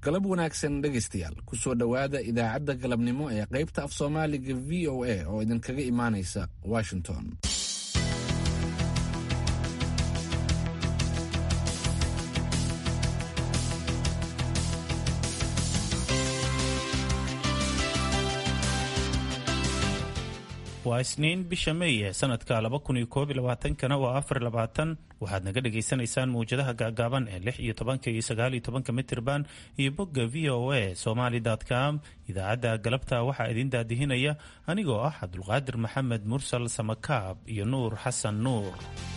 galab wanaagsan dhegaystayaal kusoo dhowaada idaacadda galabnimo ee qaybta af soomaaliga v o a oo idinkaga imaanaysa washington waa isniin bisha meeye sanadka laba kun iyo koob iyo labaatankana waa afar labaatan waxaad naga dhagaysanaysaan mawjadaha gaagaaban ee lix iyo tobanka iyo sagaal iyo tobanka mitirban iyo bogga v o a somaly com idaacadda galabta waxaa idin daadihinaya anigoo ah cabdulqaadir maxamed mursal samakaab iyo nuur xasan nuur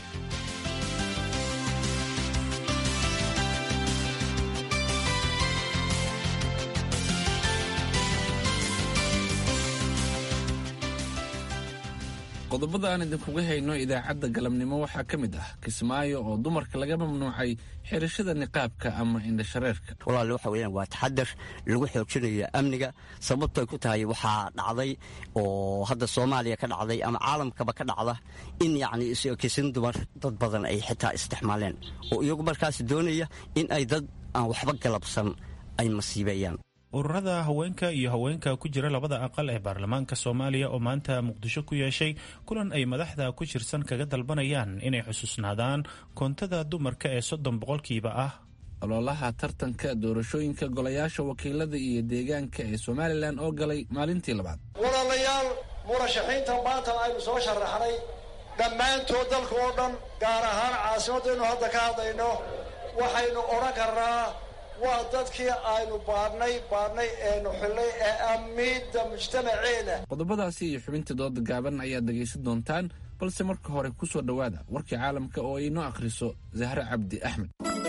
qodobada aan idinkuga hayno idaacadda galabnimo waxaa ka mid ah kismaayo oo dumarka laga mamnuucay xirashada niqaabka ama indhashareerka walaal waxa weyaan waa taxadar lagu xoojinayo amniga sababtoy ku tahay waxaa dhacday oo hadda soomaaliya ka dhacday ama caalamkaba ka dhacda in yacni isokisin dumar dad badan ay xitaa isticmaaleen oo iyagu markaas doonaya in ay dad aan waxba galabsan ay masiibeeyaan ururada haweenka iyo haweenka ku jira labada aqal ee baarlamaanka soomaaliya oo maanta muqdisho ku yeeshay kulan ay madaxda ku jirsan kaga dalbanayaan inay xusuusnaadaan koontada dumarka ee soddon boqolkiiba ah ololaha tartanka doorashooyinka golayaasha wakiilada iyo deegaanka ee somalilan oo galay maalintii labaad walaalayaal murashaxiinta maanta aynu soo sharaxnay dhammaantood dalka oo dhan gaar ahaan caasimadaynu hadda ka hadlayno waxaynu odhan karnaa waa dadkii aynu baadhnay baadhnay eenu xillay ee amiidda mujtamaceena qodobadaasi iyo xubintii dooda gaaban ayaad dhegaysan doontaan balse marka hore ku soo dhowaada warkii caalamka oo ay noo akhriso zahre cabdi axmed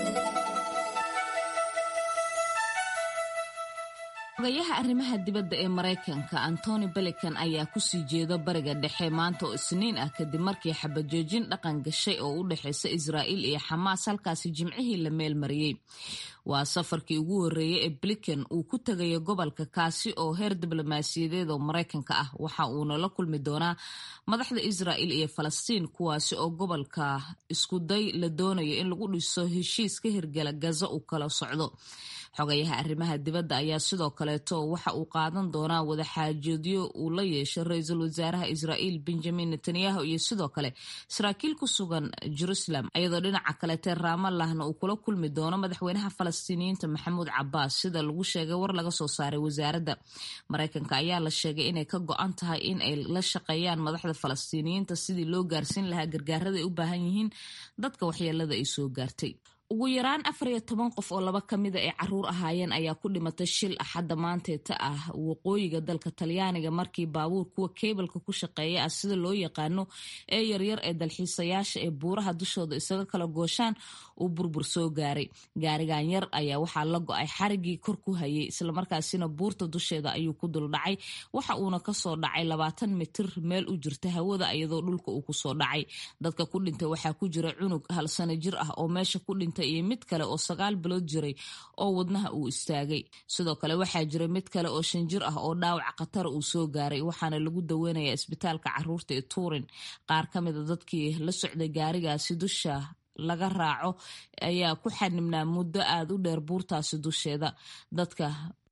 ogayaha arrimaha dibadda ee maraykanka antony belican ayaa kusii jeeda bariga dhexe maanta oo isniin ah kadib markii xabajoojin dhaqan gashay oo u dhexaysa israa'iil iyo xamaas halkaasi jimcihii la meel mariyey waa safarkii ugu horreeyey ee blinken uu ku tegayo gobolka kaasi oo heer diblomaasiyadeed oo maraykanka ah waxa uuna la kulmi doonaa madaxda israa'iil iyo falastiin kuwaasi oo gobolka iskuday la doonayo in lagu dhiso heshiis ka hirgala gaza uu kala socdo xogayaha arrimaha dibadda ayaa sidoo kaleeto waxa uu qaadan doonaa wadaxaajoodyo uu la yeesho ra-iisul wasaaraha israa'iil benjamin netanyahu iyo sidoo kale saraakiil ku sugan jerusalem iyadoo dhinaca kaleete raamalahna uu kula kulmi doono madaxweynaha falastiiniyiinta maxamuud cabaas sida lagu sheegay war laga soo saaray wasaaradda maraykanka ayaa la sheegay inay ka go-an tahay in ay la shaqeeyaan madaxda falastiiniyiinta sidii loo gaarsiin lahaa gargaarada ay u baahan yihiin dadka waxyeelada ay soo gaartay ugu yaraan afar iyo toban qof oo laba ka mida ay caruur ahaayeen ayaa ku dhimatay shil axadda maanteeta ah waqooyiga dalka talyaaniga markii baabuur kuwa keebalka ku shaqeeya ah sida loo yaqaano ee yaryar ee dalxiisayaasha ee buuraha dushooda isaga kala gooshaan uu burbur soo gaaray gaarigan yar ayaa waxaa la go-ay xarigii kor ku hayay islamarkaasina buurta dusheeda ayuu ku duldhacay waxa uuna kasoo dhacay labaatan mitir meel u jirta hawada iyadoo dhulka uu kusoo dhacay dadka ku dhintay waxaa ku jira cunug hal sano jir ah oo meesha ku dhintay iyo mid kale oo sagaal bilood jiray oo wadnaha uu istaagay sidoo kale waxaa jira mid kale oo shan jir ah oo dhaawac khatara uu soo gaaray waxaana lagu daweynaya isbitaalka caruurta ee tuurin qaar ka mida dadkii la socday gaarigaasi dusha laga raaco ayaa ku xanibnaa muddo aada u dheer buurtaasi dusheeda dadka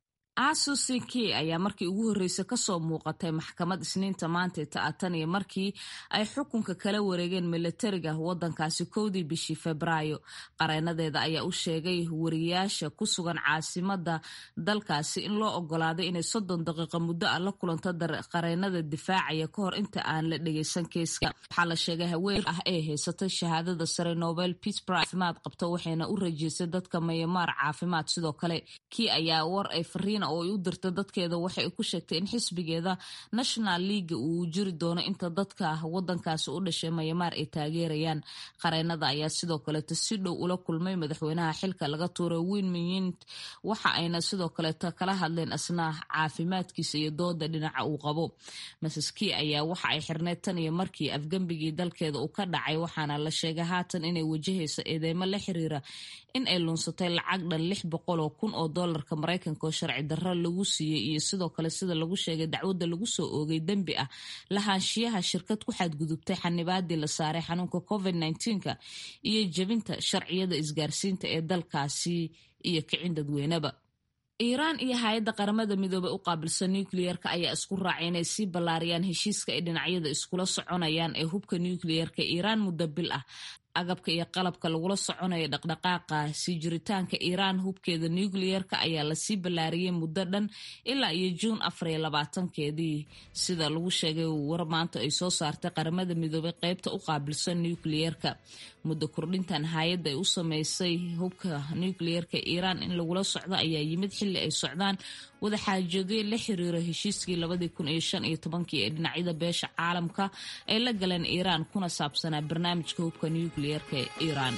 asusinki ayaa markii ugu horreysay kasoo muuqatay maxkamad isniinta maanteeta ah tan iyo markii ay xukunka kala wareegeen milatariga wadankaasi kowdii bishii febraayo qareenadeeda ayaa u sheegay wariyaasha ku sugan caasimada dalkaasi in loo ogolaaday inay soddon daqiiqo muddo ah la kulanto qareenada difaacaya ka hor inta aan la dhegeysan keeska waxaa la sheegay haween ah ee haysatay shahaadada sare nobel peace prize caafimaad qabto waxayna u rajeysay dadka mayamaar caafimaad sidoo kale kii ayaa war ay fariin oo ay u dirta dadkeeda waxay ku sheegtay in xisbigeeda national leaga uu jiri doono inta dadka wadankaasi u dhashay mayamaar ay taageerayaan qareenada ayaa sidoo kaleeto si dhow ula kulmay madaxweynaha xilka laga tuuray winmyint waxa ayna sidoo kaleeto kala hadleen asnaa caafimaadkiisa iyo dooda dhinaca uu qabo masaski ayaa waxa ay xirneyd tan iyo markii afgembigii dalkeeda uu ka dhacay waxaana la sheegay haatan inay wajahayso eedeymo la xiriira in ay lunsatay lacag dhan lix boqol oo kun oo doolarka maraykanka oo sharci darro lagu siiyey iyo sidoo kale sida lagu sheegay dacwadda lagu soo oogay dembi ah lahaanshiyaha shirkad ku xadgudubtay xanibaadii la saaray xanuunka covid nka iyo jebinta sharciyada isgaarsiinta ee dalkaasi iyo kicin dadweyneba iiraan iyo hay-adda qaramada midoobey u qaabilsan nucleerka ayaa isku raacay inay sii ballaariyaan heshiiska ay dhinacyada iskula soconayaan ee hubka nucleerka iiraan muddo bil ah agabka iyo qalabka lagula soconayo dhaqdhaqaaqa sii jiritaanka iiraan hubkeeda nucleerka ayaa lasii ballaariyey muddo dhan ilaa iyo juun afariyo labaatankeedii sida lagu sheegay war maanta ay soo saartay qaramada midoobey qeybta u qaabilsan nucleerka muddo kordhintan hay-adda ay u sameysay hubka nucleerka iiraan in lagula socdo ayaa yimid xilli ay socdaan wadaxaajoodyo la xiriiro heshiiskii labadii kun iyo shan iyo tobankii ee dhinacyada beesha caalamka ay la galeen iiraan kuna saabsanaa barnaamijka hubka nucleerka ee iiraan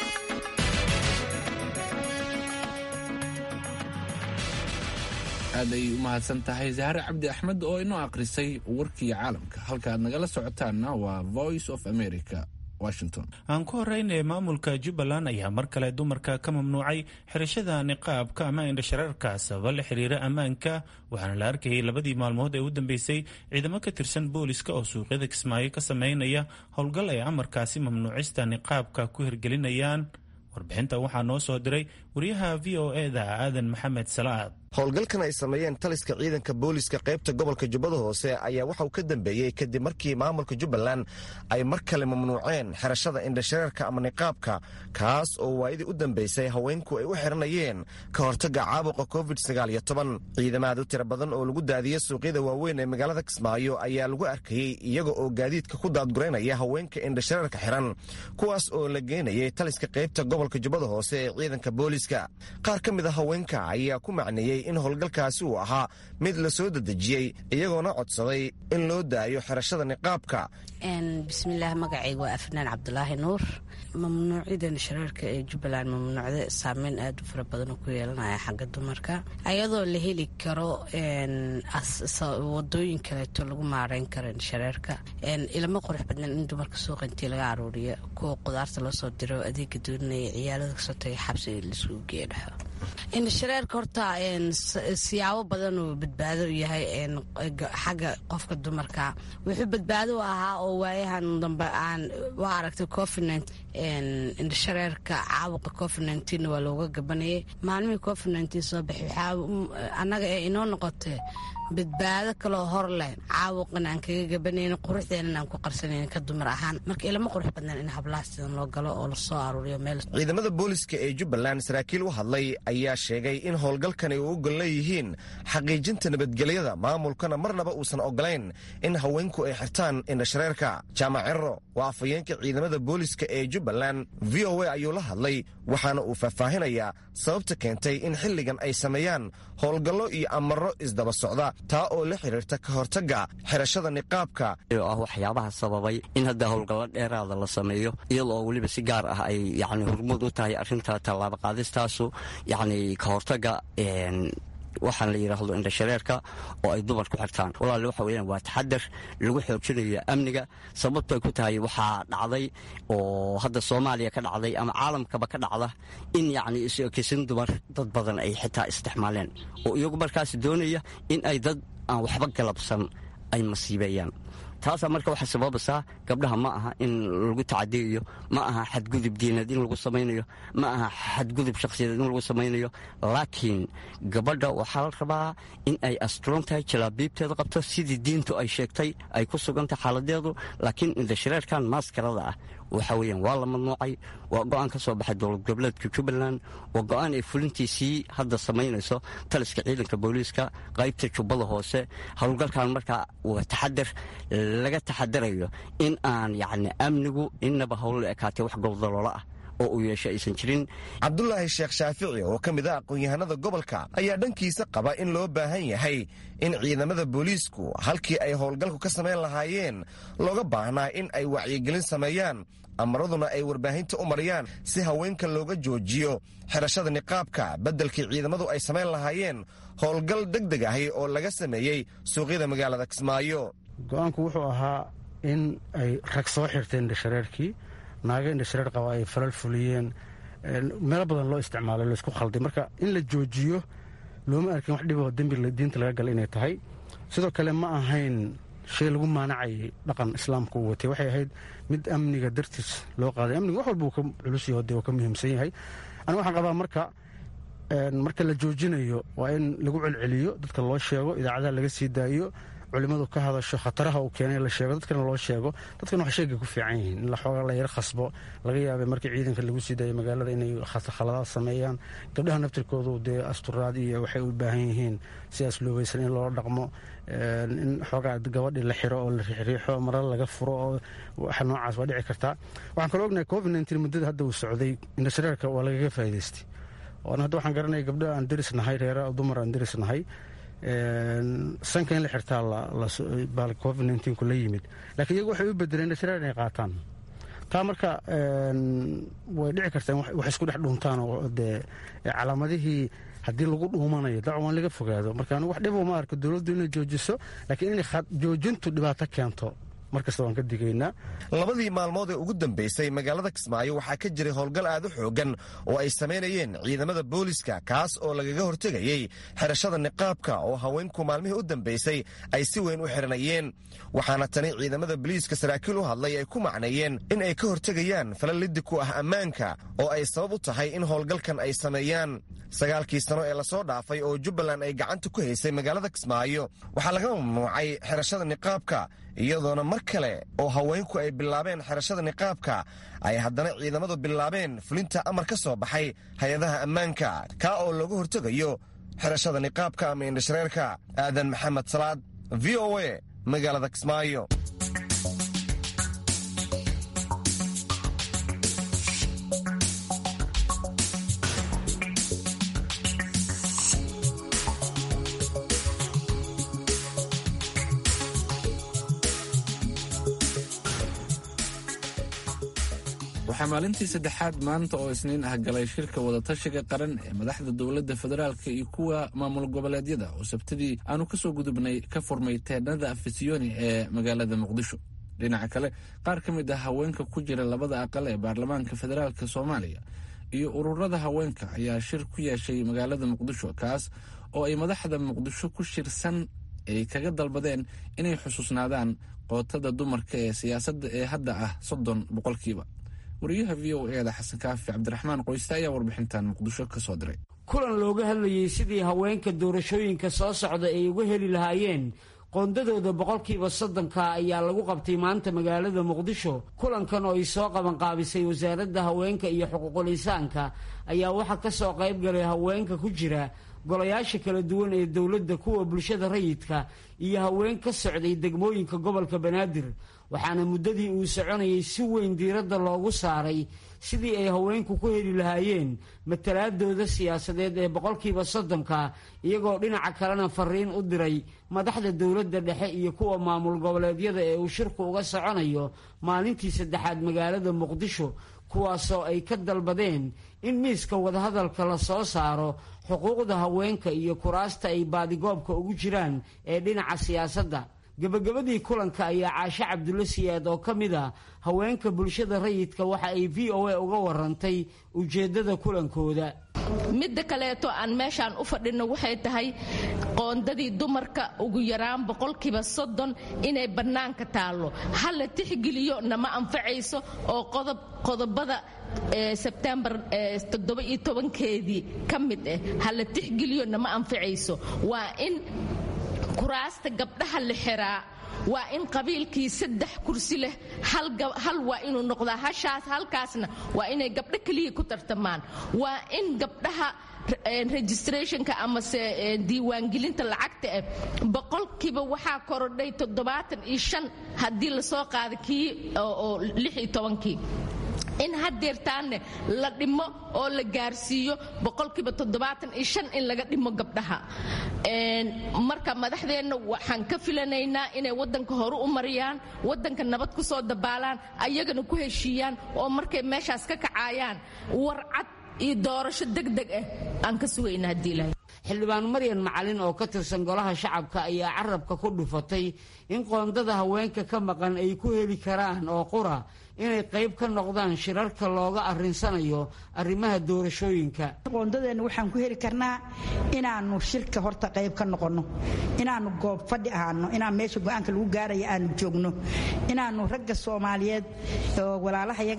aad ay u mahadsan tahay zahre cabdi axmed oo inoo akhrisay warkii caalamka halka aad nagala socotaanna waa voice of america washington aan ku horreynaya maamulka jubbaland ayaa mar kale dumarka ka mamnuucay xirashada niqaabka ama indhashareerka sababa la xiriira ammaanka waxaana la arkayay labadii maalmood ee u dambeysay ciidamo ka tirsan booliska oo suuqyada kismaayo ka sameynaya howlgal ay amarkaasi mamnuucista niqaabka ku hirgelinayaan warbixinta waxaa noo soo diray wariyaha v o eda aadan maxamed salaad howlgalkan ay sameeyeen taliska ciidanka booliska qaybta gobolka jubbada hoose ayaa waxa uu ka dambeeyey kadib markii maamulka jubbaland ay mar kale mamnuuceen xirashada indhashareerka ama niqaabka kaas oo waayadii u dambeysay haweenku ay u xiranayeen ka hortagga caabuqa covid ciidamaad u tira badan oo lagu daadiyey suuqyada waaweyn ee magaalada kismaayo ayaa lagu arkayey iyaga oo gaadiidka ku daadguraynaya haweenka indhashareerka xiran kuwaas oo la geenayay taliska qaybta gobolka jubbada hoose ee ciidanka booliska qaar ka mid a haweenka ayaa ku macneeyey in howlgalkaasi uu ahaa mid la soo dedejiyey iyagoona codsaday in loo daayo xirashada niqaabka bismillaah magacayga waa afnaan cabdulaahi nuur mamnuucidan shareerka ee jubbaland mamnuucda saameyn aad u fara badan ku yeelanaya xagga dumarka ayadoo la heli karo wadooyin kaleeto lagu maareyn karo shareerka ilama qurux badnan in dumarka suuqa intii laga aruuriyo kuwa qudaarta loo soo diro adeega doonaya ciyaalada kasoo tagay xabsi laisugu geeya dhexo indhashareerka horta siyaabo badan uu badbaado u yahay xagga qofka dumarka wuxuu badbaado u ahaa oo waayahan dambe aan waa aragtay covid indhashareerka caabuqa covid waa looga gabanayay maalmihii covid soo baxay waxaa annaga ee inoo noqotay badbaado kaloo hor leh caabuqan aan kaga gabanayno quruxdeenan aan ku qarsanayn ka dumar ahaan marka ilama qurux badnan in hablaha sidan loo galo oo lasoo aruuriyo meel ciidamada booliska ee jubbaland saraakiil u hadlay ayaa sheegay in howlgalkani u ogol leeyihiin xaqiijinta nabadgelyada maamulkana marnaba uusan ogolayn in haweenku ay xirtaan indhashareerka jaamac cerro waa afhayeenka ciidamada booliska ee jubbaland v o a ayuu la hadlay waxaana uu faahfaahinayaa sababta keentay in xilligan ay sameeyaan howlgallo iyo amaro isdaba socda taa oo la xiriirta ka hortagga xirashada niqaabka oo ah waxyaabaha sababay in hadda howlgallo dheeraada la sameeyo iyadoo oo weliba si gaar ah ay yani hormuud u tahay arrinta tallaabo qaadistaasu yacni ka hortagga waxaan la yidhaahdo indhashareerka oo ay dumarku xirtaan walaale waxa weyaan waa taxadar lagu xoojinayo amniga sababto ay ku tahay waxaa dhacday oo hadda soomaaliya ka dhacday ama caalamkaba ka dhacda in yacni isokisin dumar dad badan ay xitaa isticmaaleen oo iyagu markaas doonaya in ay dad aan waxba galabsan ay masiibeeyaan taasaa marka waxay sababaysaa gabdhaha ma aha in lagu tacadiyayo ma aha xadgudub diineed in lagu samaynayo ma aha xadgudub shakhsiyadeed in lagu samaynayo laakiin gabadha waxaa la rabaa in ay asturan tahay jalaabiibteeda qabto sidii diintu ay sheegtay ay ku sugantahay xaaladeedu laakiin indhashareerkan maaskarada ah waxa weeyaan waa la mamnuucay waa go-aan ka soo baxay dowlad goboleedka jubbaland waa go-aan ay fulintiisii hadda samaynayso taliska ciidanka booliiska qaybta jubbada hoose howlgalkan markaa waa taxadar laga taxadarayo in aan yacni amnigu inaba howlla ekaatee wax gobdaloola ah oo uu yeesho aysan jirin cabdulaahi sheekh shaafici oo ka mid ah aqoon-yahanada gobolka ayaa dhankiisa qaba in loo baahan yahay in ciidamada booliisku halkii ay howlgalku ka samayn lahaayeen looga baahnaa in ay wacyigelin sameeyaan amaraduna ay warbaahinta u mariyaan si haweenka looga joojiyo xirashada niqaabka beddelkii ciidamadu ay samayn lahaayeen howlgal deg deg ahi oo laga sameeyey suuqyada magaalada kismaayo go-aanku wuxuu ahaa in ay rag soo xirteen indhashareerkii naaga indhashareer qaba ay falal fuliyeen meelo badan loo isticmaalo laysku khalday marka in la joojiyo looma arkin wax dhiboo dembi diinta laga gala inay tahay sidoo kale ma ahayn shay lagu maanacayay dhaqan islaamka uu watay waxay ahayd mid amniga dartiis loo qaaday amniga wax walba uu ka culus yaho dee uu ka muhiimsan yahay aniga waxaan qabaa marka marka la joojinayo waa in lagu celceliyo dadka loo sheego idaacadaha laga sii daayo culimmadu ka hadasho khataraha uu keenay la sheego dadkana loo sheego dadkana wax sheegay ku fiican yihiin in laxooga la yar khasbo laga yaabay markii ciidanka lagu sii daayo magaalada inay khaladaad sameeyaan gabdhaha naftirkoodu dee asturaad iyo waxay u baahan yihiin sidaas loobeysan in loola dhaqmo in xoogaa gabadhii la xiro oo la riixriixo marar laga furo oo waxa noocaas waa dhici kartaa waxaan kaloo ognahay covid nteen muddada hadda uu socday indhashareerka waa lagaga faa'idaystay oona hadda waxaan garanaya gabdho aan deris nahay reera dumar aan deris nahay sanka in la xirtaa covid nku la yimid lakiin iyagu waxay u bedeleen indhashareer inay qaataan taa marka way dhici kartaa wax isku dhex dhuuntaan oo dee calaamadihii haddii lagu dhuumanayo dacan waa in laga fogaado marka anigu wax dhibo ma arko dowladdu inay joojiso laakiin inay joojintu dhibaato keento markasta waan ka digaynaa labadii maalmood ee ugu dambaysay magaalada kismaayo waxaa ka jiray howlgal aad u xoogan oo ay samaynayeen ciidamada booliska kaas oo lagaga hortegayey xirashada niqaabka oo haweenku maalmihii u dambaysay ay si weyn u xiranayeen waxaana tani ciidamada boliiska saraakiil u hadlay ay ku macneeyeen in ay ka hortegayaan falal liddi ku ah ammaanka oo ay sabab u tahay in howlgalkan ay sameeyaan sagaalkii sano ee lasoo dhaafay oo jubbaland ay gacanta ku haysay magaalada kismaayo waxaa laga mamnuucay xirashada niqaabka iyadoona mar kale oo haweenku ay bilaabeen xirashada niqaabka ay haddana ciidamadu bilaabeen fulinta amar ka soo baxay hay-adaha ammaanka kaa oo looga hortegayo xirashada niqaabka ama indhashareerka aadan maxamed salaad v o a magaalada kismaayo waxaa maalintii saddexaad maanta oo isniin ah galay shirka wadatashiga qaran ee madaxda dowladda federaalka iyo kuwa maamul goboleedyada oo sabtidii aanu kasoo gudubnay ka furmay teednada afisiyoni ee magaalada muqdisho dhinaca kale qaar ka mid ah haweenka ku jira labada aqal ee baarlamaanka federaalk soomaaliya iyo ururada haweenka ayaa shir ku yeeshay magaalada muqdisho kaas oo ay madaxda muqdisho ku shirsan ay kaga dalbadeen inay xusuusnaadaan qootada dumarka ee siyaasadda ee hadda ah soddon boqolkiiba wariyaha v o eda xasan kaafi cabdiraxmaan qoyste ayaa warbixintan muqdisho ka soo diray kulan looga hadlayey sidii haweenka doorashooyinka soo socda ay uga heli lahaayeen qoondadooda boqolkiiba soddonka ayaa lagu qabtay maanta magaalada muqdisho kulankan oo ay soo qabanqaabisay wasaaradda haweenka iyo xuquuqul insaanka ayaa waxaa ka soo qayb galay haweenka ku jira golayaasha kala duwan ee dowladda kuwa bulshada rayidka iyo haween ka socday degmooyinka gobolka banaadir waxaana muddadii uu soconayay si weyn diiradda loogu saaray sidii ay haweenku ku heli lahaayeen matalaadooda siyaasadeed ee boqolkiiba soddonka iyagoo dhinaca kalena fariin u diray madaxda dowladda dhexe iyo kuwa maamul goboleedyada ee uu shirku uga soconayo maalintii saddexaad magaalada muqdisho kuwaasoo ay ka dalbadeen in miiska wadahadalka la soo saaro xuquuqda haweenka iyo kuraasta ay baadigoobka ugu jiraan ee dhinaca siyaasadda gebagabadii kulanka ayaa caashe cabdulle siyaad oo ka mid a haweenka bulshada rayidka waxa ay v o a uga warantay ujeeddada kulankooda midda kaleeto aan meeshaan u fadhino waxay tahay qoondadii dumarka ugu yaraan boqolkiiba soddon inay bannaanka taallo ha la tixgeliyo nama anfacayso oo qodobada sebtembar toddoba-iyo tobankeedii ka mid ah ha la tixgeliyo nama anfacayso waa in kuraasta gabdhaha la xiraa waa in qabiilkii saddex kursi leh hal waa inuu noqdaa hashaas halkaasna waa inay gabdho keliya ku tartamaan waa in gabdhaha registrationka amase diiwaangelinta lacagta ah boqolkiiba waxaa korodhay toddobaatan iyo shan haddii lasoo qaada kii oo lix iyo tobankii in hadeertaanne la dhimo oo la gaarsiiyo boqolkiiba toddobaatan iyo shan in laga dhimo gabdhaha marka madaxdeenna waxaan ka filanaynaa inay wadanka hore u mariyaan wadanka nabad ku soo dabaalaan ayagana ku heshiiyaan oo markay meeshaas ka kacaayaan warcad iyo doorasho degdeg ah aan ka sugayna haddii ilahay xildhibaan maryan macalin oo ka tirsan golaha shacabka ayaa carabka ku dhufatay in qoondada haweenka ka maqan ay ku heli karaan oo qura inay qayb ka noqdaan shirarka looga arrinsanayo arrimaha doorashooyinka qoondadeenna waxaan ku heli karnaa inaannu shirka horta qayb ka noqonno inaannu goob fadhi ahaano inaan meesha go-aanka lagu gaaraya aanu joogno inaannu ragga soomaaliyeed oo walaalahayaga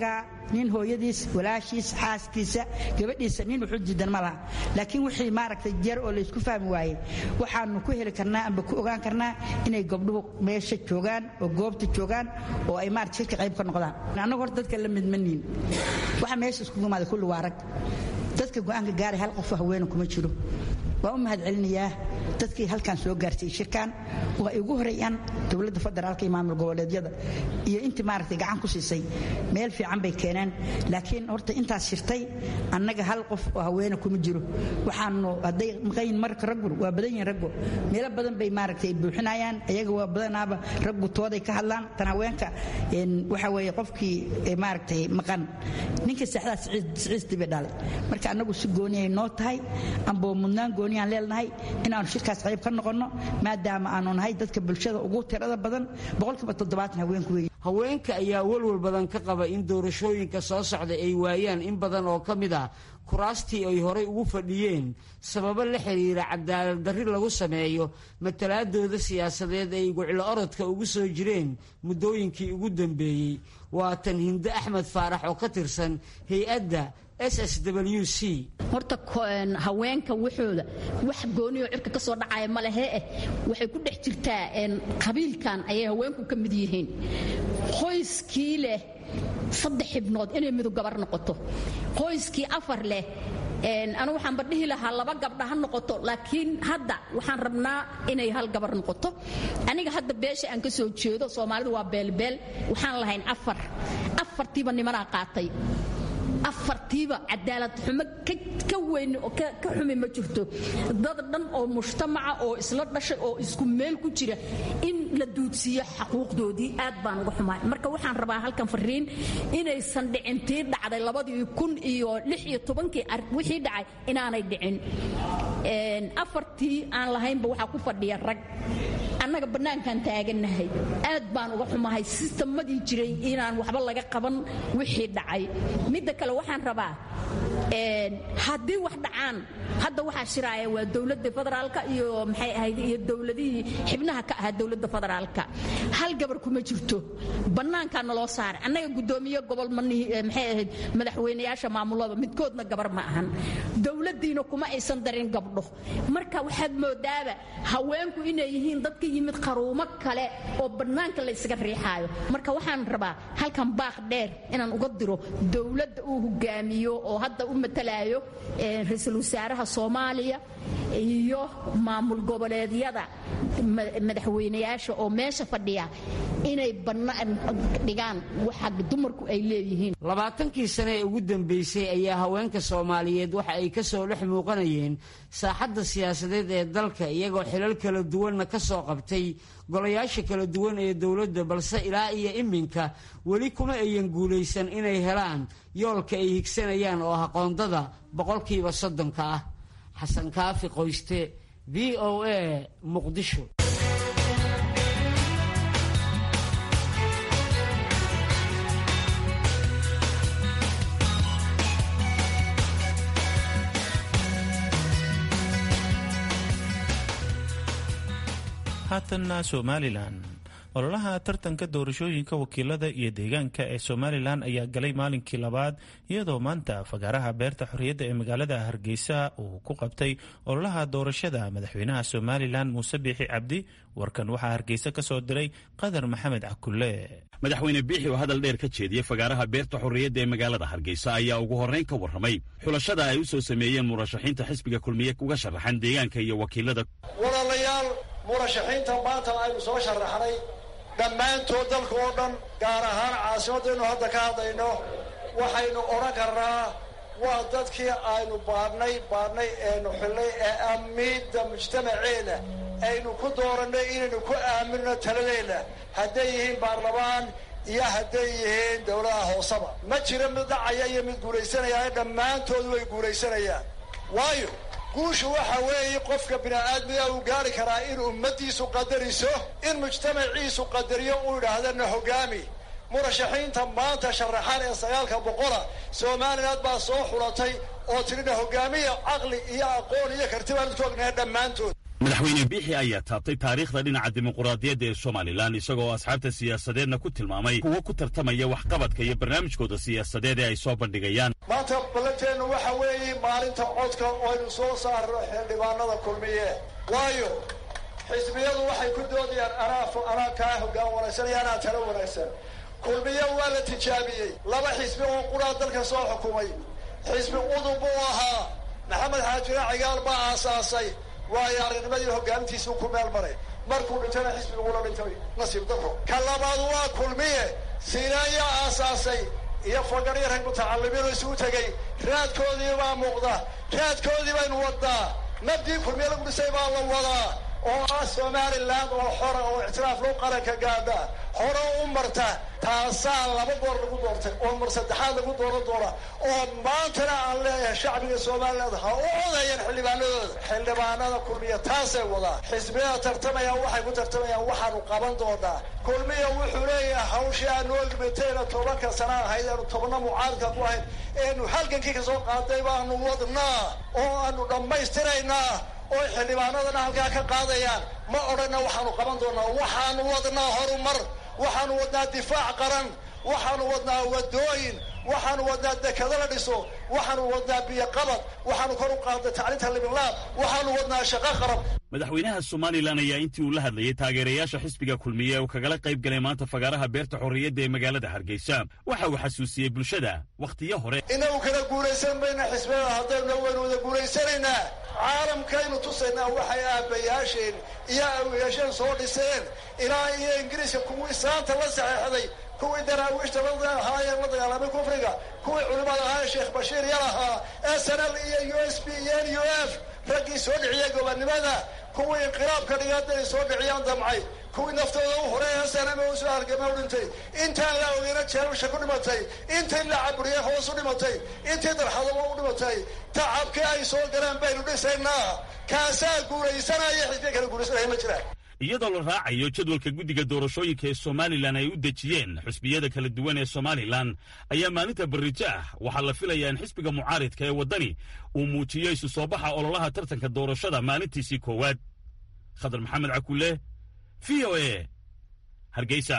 nin hooyadiis walaashiis xaaskiisa gabadhiisa nin wuxuu diidan ma laha laakiin wixii maaragtay jeer oo laysku fahmi waayey waxaanu ku heli karnaa amba ku ogaan karnaa inay gabdhuhu meesha joogaan oo goobta joogaan oo ay maarata shirka qayb ka noqdaan annagu horta dadka la midmaniin waxa meesha iskugu imaada kulli waa rag dadka go'aanka gaaray hal qof haweena kuma jiro waa u mahadcelinayaa dadkii halkan soo gaartay shirkan oo ay ugu horeeyaan dowladda federaalka iyo maamul goboleedyada iyo intii maaragtay gacan ku siisay meel fiican bay keeneen laakiin horta intaas shirtay annaga hal qof oo haweena kuma jiro waxaanu hadday maqayin marka raggu waa badan yihin raggu meelo badan bay maaragtay buuxinayaan ayaga waa badanaaba raggu tooday ka hadlaan tan haweenka waxa weeye qofkii maaragtay maqan ninka saxdaa siciistii bay dhalay marka annagu si gooniyay noo tahay amboo mudnaan gooni aan leenahay inaanu shirkaas qayb ka noqonno maadaama aanu nahay dadka bulshada ugu tirada badan boqolkiiba toddobaatan haweenku weeye haweenka ayaa walwal badan ka qaba in doorashooyinka soo socda ay waayaan in badan oo ka mid ah kuraastii ay horay ugu fadhiyeen sababo la xiriira cadaalad darri lagu sameeyo matalaadooda siyaasadeed ay guclo orodka ugu soo jireen muddooyinkii ugu dambeeyey waa tan hinde axmed faarax oo ka tirsan hay-adda ssw c horta haweenka waxooda wax gooniyo cirka ka soo dhacaya ma lehe eh waxay ku dhex jirtaa qabiilkan ayay haweenku ka mid yihiin qoyskii leh saddex xibnood inay midu gabar noqoto qoyskii afar leh anu waxaanba dhihi lahaa laba gabdha ha noqoto laakiin hadda waxaan rabnaa inay hal gabar noqoto aniga hadda beesha aan ka soo jeedo soomaalidu waa beelbeel waxaan lahayn afar afartiiba nimanaa qaatay afartiiba cadaalad xumo ka weyn oo ka xumi ma jirto dad dhan oo mujtamaca oo isla dhashay oo isku meel ku jira in la duudsiiyo xaquuqdoodii aad baan uga xumaay marka waxaan rabaa halkan fariin inaysan dhicin tii dhacday labadii kun iyo lix iyo tobankii wixii dhacay inaanay dhicin afartii aan lahaynba waxaa ku fadhiya rag annaga bannaankaan taagannahay aad baan uga xumahay sistemadii jiray inaan waxba laga qaban wixii dhacay midda kale waxaan rabaa haddii wax dhacaan hadda waxaa shiraaya waa dowladda federaalka iyo maxay ahayd iyo dowladihii xibnaha ka ahaa dowladda federaalka hal gabar kuma jirto bannaankaa naloo saaray annaga guddoomiye gobol maxay ahayd madaxweynayaasha maamulada midkoodna gabar ma ahan dowladdiina kuma aysan darin gabdho marka waxaad moodaaba haweenku inay yihiin dadka yimid qaruumo kale oo bannaanka la ysaga riixaayo marka waxaan rabaa halkan baaq dheer inaan uga diro dowladda uu hogaamiyo oo hadda u matalaayo ra-iisul wasaaraha soomaaliya iyo maamul goboleedyada madaxweynayaasha oo meesha fadhiya inay bannaan dhigaan waxa dumarku ay leeyihiin labaatankii sane ee ugu dambeysay ayaa haweenka soomaaliyeed waxa ay ka soo dhex muuqanayeen saaxadda siyaasadeed ee dalka iyagoo xilal kala duwanna ka soo qabtay golayaasha kala duwan ee dowladda balse ilaa iyo iminka weli kuma ayan guulaysan inay helaan yoolka ay higsanayaan oo ah qoondada boqolkiiba soddonka ah xasan kaafi qoyste v o a muqdisho haatanna somalilan ololaha tartanka doorashooyinka wakiilada iyo deegaanka ee somalilan ayaa galay maalinkii labaad iyadoo maanta fagaaraha beerta xorriyadda ee magaalada hargeysa uu ku qabtay ololaha doorashada madaxweynaha somalilan muuse biixi cabdi warkan waxaa hargeysa ka soo diray qadar maxamed cakulle madaxweyne biixi oo hadal dheer ka jeediyey fagaaraha beerta xorriyadda ee magaalada hargeysa ayaa ugu horrayn ka warramay xulashada ay u soo sameeyeen murashaxiinta xisbiga kulmiye uga sharaxan deegaanka iyo wakiilada walaalayaal murashaxiinta maanta aynu soo sharaxnay dhammaantood dalka oo dhan gaar ahaan caasimaddaynu hadda ka hadlayno waxaynu odhan karnaa waa dadkii aynu baadhnay baadhnay eenu xillay ee amiidda mujtamaceena aynu ku doorannay inaynu ku aaminno taladeenna hadday yihiin baarlamaan iyo hadday yihiin dowladaha hooseba ma jiro mid dhacaya iyo mid guulaysanaya dhammaantood way guulaysanayaan waayo guushu waxa weeye qofka bini'aadmiga uu gaari karaa in ummaddiisu qadariso in mujtamaciisu qadariyo uu idhaahdana hoggaami murashaxiinta maanta sharaxan ee sagaalka boqola somaliland baa soo xulatay oo tidhina hoggaamiya caqli iyo aqoon iyo karti baan idku ognahay dhammaantood madaxweyne biixi ayaa taabtay taariikhda dhinaca dimuquraadiyadda ee somalilan isagoo asxaabta siyaasadeedna ku tilmaamay kuwo ku tartamaya waxqabadka iyo barnaamijkooda siyaasadeed ee ay soo bandhigayaan maanta ballanteennu waxa weeye maalinta codka oo aynu soo saarno xildhibaanada kulmiye waayo xisbiyadu waxay ku doodayaan anaa anaa kaa hoggaan wanaagsan iyo anaa talo wanaagsan kulmiye waa la tijaabiyey laba xisbi oo quraa dalka soo xukumay xisbi udub buu ahaa maxamed xaajira cigaal baa aasaasay waayo aragnimadii hogaamintiisuu ku meel maray markuu dhintana xisbigula dhintay nasiib daro ka labaad waa kulmiye siinaanyaa aasaasay iyo fagaryo rag mutacalimiinu isugu tegey raadkoodii baa muuqda raadkoodii baynu wadnaa nabdii kulmiye lagu dhisay baa la wadaa oo ah somalilan oo xora oo ictiraaf loo qaranka gaadha hore u marta taasaa laba goor lagu doortay oo mar saddexaad lagu dooran doona oo maantana aan leeyahay shacbiga somaliland ha u codeeyeen xildhibaanadooda xildhibaanada kulmiya taasay wadaa xisbiyada tartamaya waxay ku tartamayaan waxaanu qaban doonaa kulmiya wuxuu leeyahay hawshii aanu ogmitayna tobanka sana ahayd aanu tobna mucaaradka ku ahayd eenu halgankii kasoo qaaday baanu wadnaa oo aanu dhammaystiraynaa oo xildhibaanadana halkaa ka qaadayaan ma odhanna waxaanu qaban doonaa waxaanu wadnaa horumar waxaanu wadnaa difaac qaran waxaanu wadnaa wadooyin waxaanu wadnaa dekado la dhiso waxaanu wadnaa biyoqabad waxaanu kor u qaadnay tacliinta libinlaab waxaanu wadnaa shaqo qarab madaxweynaha somalilan ayaa intii uu la hadlayay taageerayaasha xisbiga kulmiye uu kagala qayb galay maanta fagaaraha beerta xorriyadda ee magaalada hargeysa waxa uu xasuusiyey bulshada wakhtiyo hore inagu kala guulaysan mayna xisbiyada haddaynu waynu wada guulaysanaynaa caalamkaynu tusaynaa waxay aabbayaasheen iyo awiyaasheen soo dhiseen ilaa iyo ingiriiska kuwii saanta la saxeexday kuwii daraawiishta ahaayeen la dagaalamay kufriga kuwii culimmada ahaa sheekh bashiir yar ahaa s n l iyo u s b iyo n u f raggii soo dhiciyay gobonnimada kuwii inqilaabka dhigaadday soo dhiciyaan damcay kuwii naftooda u horay snm u soo hargama u dhintay intaan la ogeyna jeelasha ku dhimatay intii la caburiyey hoos u dhimatay intii darxadaba u dhimatay tacabkii ay soo galeen baynu dhisaynaa kaasaa guulaysanaya xisbiya kala guulaysanaya ma jiraan iyadoo la raacayo jadwalka guddiga doorashooyinka ee somalilan ay u dejiyeen xusbiyada kala duwan ee somalilan ayaa maalinta barrijo ah waxaa la filayaa in xisbiga mucaaridka ee waddani uu muujiyo isu soo baxa ololaha tartanka doorashada maalintiisii koowaad khadar maxamed cakulle v o e hargeysa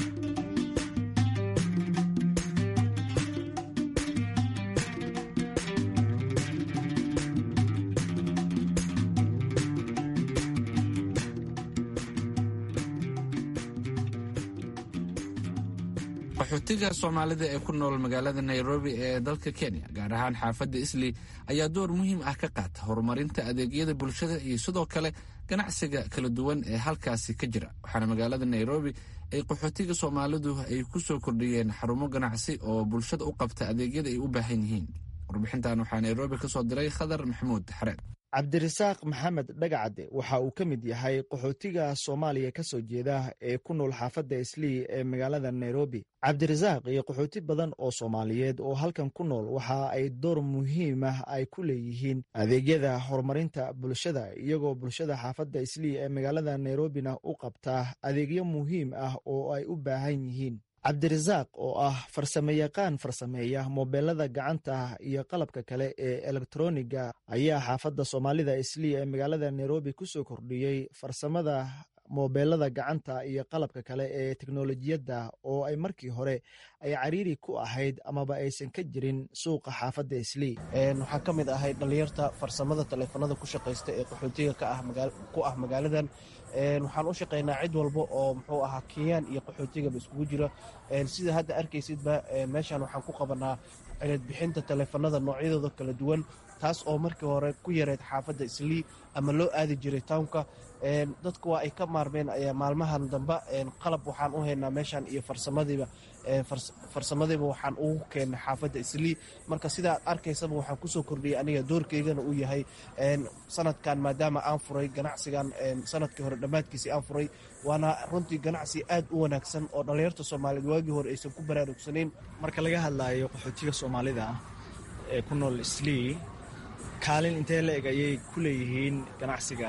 qaxootiga soomaalida ee ku nool magaalada nairobi ee dalka kenya gaar ahaan xaafadda isli ayaa door muhiim ah ka qaata horumarinta adeegyada bulshada iyo sidoo kale ganacsiga kala duwan ee halkaasi ka jira waxaana magaalada nairobi ay qaxootiga soomaalidu ay ku soo kordhiyeen xarumo ganacsi oo bulshada u qabta adeegyada ay u baahan yihiin warbixintan waxaa nairobi ka soo diray khadar maxamuud xareed cabdirasaaq maxamed dhagacade waxa uu ka mid yahay qaxootiga soomaaliya ka soo jeeda ee ku nool xaafadda islii ee magaalada nairobi cabdirasaaq iyo qaxooti badan oo soomaaliyeed oo halkan ku nool waxa ay door muhiim ah ay ku leeyihiin adeegyada horumarinta bulshada iyagoo bulshada xaafadda islii ee magaalada nairobina u qabtaa adeegyo muhiim ah oo ay u baahan yihiin cabdirasaaq oo ah farsamayaqaan farsameeya moobeelada gacanta iyo qalabka kale ee elektroniga ayaa xaafadda soomaalida islii ee magaalada nairobi ku soo kordhiyey farsamada moobeelada gacanta iyo qalabka kale ee teknolojiyadda oo ay markii hore ay cariiri ku ahayd amaba aysan ka jirin suuqa xaafadda islii waxaa ka mid ahay dhallinyarta farsamada taleefanada ku shaqaysta ee qaxootiga ku ah magaaladan waxaan u shaqaynaa cid walba oo muxuu ahaa kenyaan iyo qaxootigaba iskugu jira sida hadda arkaysidba meeshan waxaan ku qabanaa cilad bixinta taleefanada noocyadooda kala duwan taas oo markii hore ku yareed xaafadda islii ama loo aadi jiray townka dadku waa ay ka maarmeen maalmahan damba qalab waxaan u haynaa meeshan iyo farsamadiiba farsamadiiba waxaan ugu keennay xaafadda islii marka sidaad arkaysaba waxaan kusoo kordhiyay aniga doorkeygana uu yahay sanadkan maadaama aan furay ganacsigan sanadkii hore dhammaadkiisii aan furay waana runtii ganacsi aad u wanaagsan oo dhallinyarta soomaaliyeed waagii hore aysan ku baraarugsanayn marka laga hadlayo qaxootiga soomaalida ee ku nool islii kaalin intee la eg ayay ku leeyihiin ganacsiga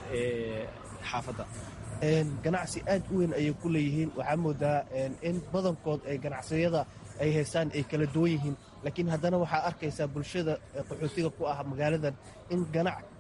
xaafadda ganacsi aad u weyn ayay ku leeyihiin waxaa moodaa in badankood ay ganacsiyada ay haystaan ay kala duwan yihiin laakiin haddana waxaa arkaysaa bulshada qaxootiga ku ah magaaladan in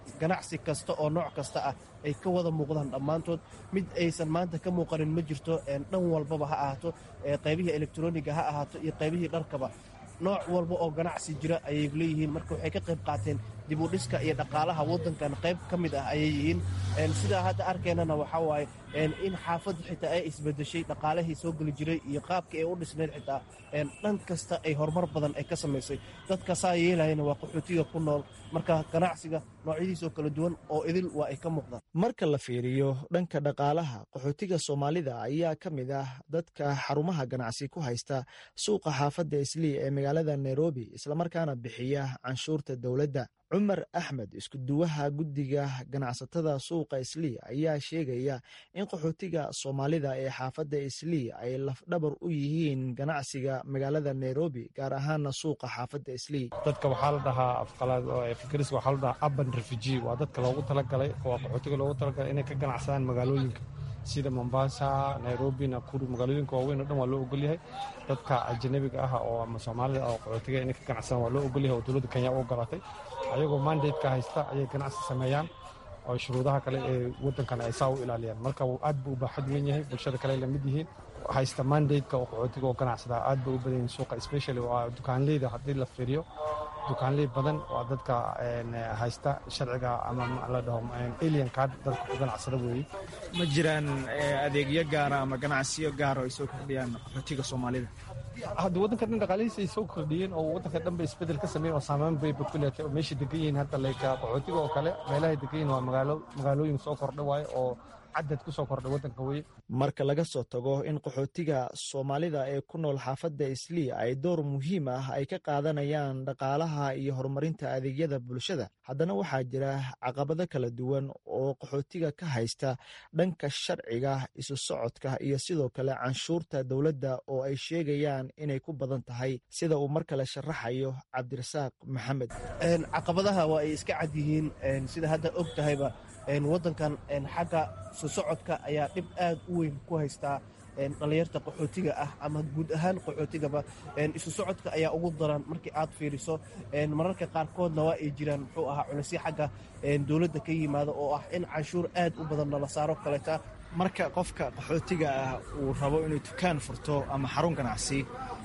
ganacsi kasta oo nooc kasta ah ay ka wada muuqdaan dhammaantood mid aysan maanta ka muuqanin ma jirto dhan walbaba ha ahaato qaybihii elektroniga ha ahaato iyo qaybihii dharkaba nooc walba oo ganacsi jira ayay leeyihiin marka waxay ka qayb qaateen dib u dhiska iyo dhaqaalaha waddankan qayb ka mid ah ayay yihiin sidaa hadda arkaynana waxaa waaye in xaafadda xitaa ay isbedeshay dhaqaalihii soo geli jiray iyo qaabkii ay u dhisnayd xitaa dhan kasta ay horumar badan ay ka samaysay dadka saa yeelayana waa qaxootiga ku nool marka ganacsiga noocyadiisoo kala duwan oo idil waa ay ka muuqdaan marka la fiiriyo dhanka dhaqaalaha qaxootiga soomaalida ayaa ka mid ah dadka xarumaha ganacsi ku haysta suuqa xaafadda islii ee magaalada nairobi islamarkaana bixiya canshuurta dowladda cumar axmed iskuduwaha guddiga ganacsatada suuqa islii ayaa sheegaya in qaxootiga soomaalida ee xaafadda islii ay lafdhabar u yihiin ganacsiga magaalada nairobi gaar ahaana suuqa xaafadda islii dadka waxaa la dhahaa afqalaadfikris waxaa la dhahaa urban refugee waa dadka loogu talagalay waa qaxootiga loogu talagalay inay ka ganacsadaan magaalooyinka sida mombasa nairobi nakuru magaalooyinka waaweyn o dhan waa loo ogolyahay dadka ajanabiga ah oo ama soomaalida oo qaxootiga inay ka ganacsadaan waa loo ogolyahay oo dowladda kenya u ogolatay ayagoo mandateka haysta ayay ganacsi sameeyaan oo shuruudaha kale ee waddankan ay saa u ilaaliyaan marka aad buu u baaxad weyn yahay bulshada kale ay lamid yihiin haysta mandateka oo qaxootiga oo ganacsadaa aad bay u badan yihin suuqa specially waa dukaanleyda haddii la fiiriyo dukaanley badan waa dadka haysta sharciga ama la dhaho alien card dadka ku ganacsada weeye ma jiraan adeegyo gaara ama ganacsiyo gaara oo ay soo kordhiyaan qaxootiga soomaalida hadda waddanka dhan dhaqaalihiisa ay soo kordhiyeen oo waddanka dhan bay isbedel ka sameeyeen oo saameyn bay ku leetay oo meeshay degan yihiin hadda layka qaxootiga oo kale meelahay degan yihiin waa magaalo magaalooyin soo kordha waaye oo cadad ku soo kordhay waddanka weye marka laga soo tago in qaxootiga soomaalida ee ku nool xaafadda islii ay door muhiim ah ay ka qaadanayaan dhaqaalaha iyo horumarinta adeegyada bulshada haddana waxaa jira caqabado kala duwan oo qaxootiga ka haysta dhanka sharciga isu socodka iyo sidoo kale canshuurta dowladda oo ay sheegayaan inay ku badan tahay sida uu mar kale sharaxayo cabdirasaaq maxamed caqabadaha waa ay iska cad yihiin sida hadda og tahayba waddankan xagga isu socodka ayaa dhib aad u weyn ku haystaa dhallinyarta qaxootiga ah ama guud ahaan qaxootigaba isu socodka ayaa ugu daran markii aad fiiriso mararka qaarkoodna waa ay jiraan muxuu ahaa culisyo xagga dowladda ka yimaada oo ah in canshuur aad u badan nala saaro kaleeta marka qofka qaxootiga ah uu rabo inuu dukaan furto ama xarun ganacsi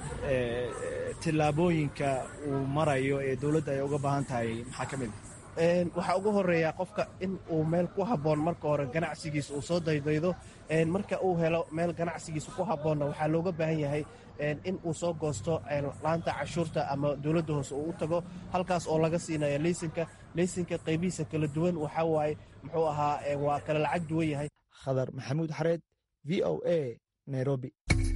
tillaabooyinka uu marayo ee dowladda ay uga baahan tahay maxaa ka mid a waxaa ugu horeeya qofka in uu meel ku habboon marka hore ganacsigiisa uu soo daydaydo marka uu helo meel ganacsigiisa ku habboonna waxaa looga baahan yahay in uu soo goosto laanta cashuurta ama dowladda hoose uu u tago halkaas oo laga siinaya leysinka leysinka qaybihiisa kala duwan waxaa waaye muxuu ahaa waa kala lacag duwan yahay khadar maxamuud xareed v o a nairobi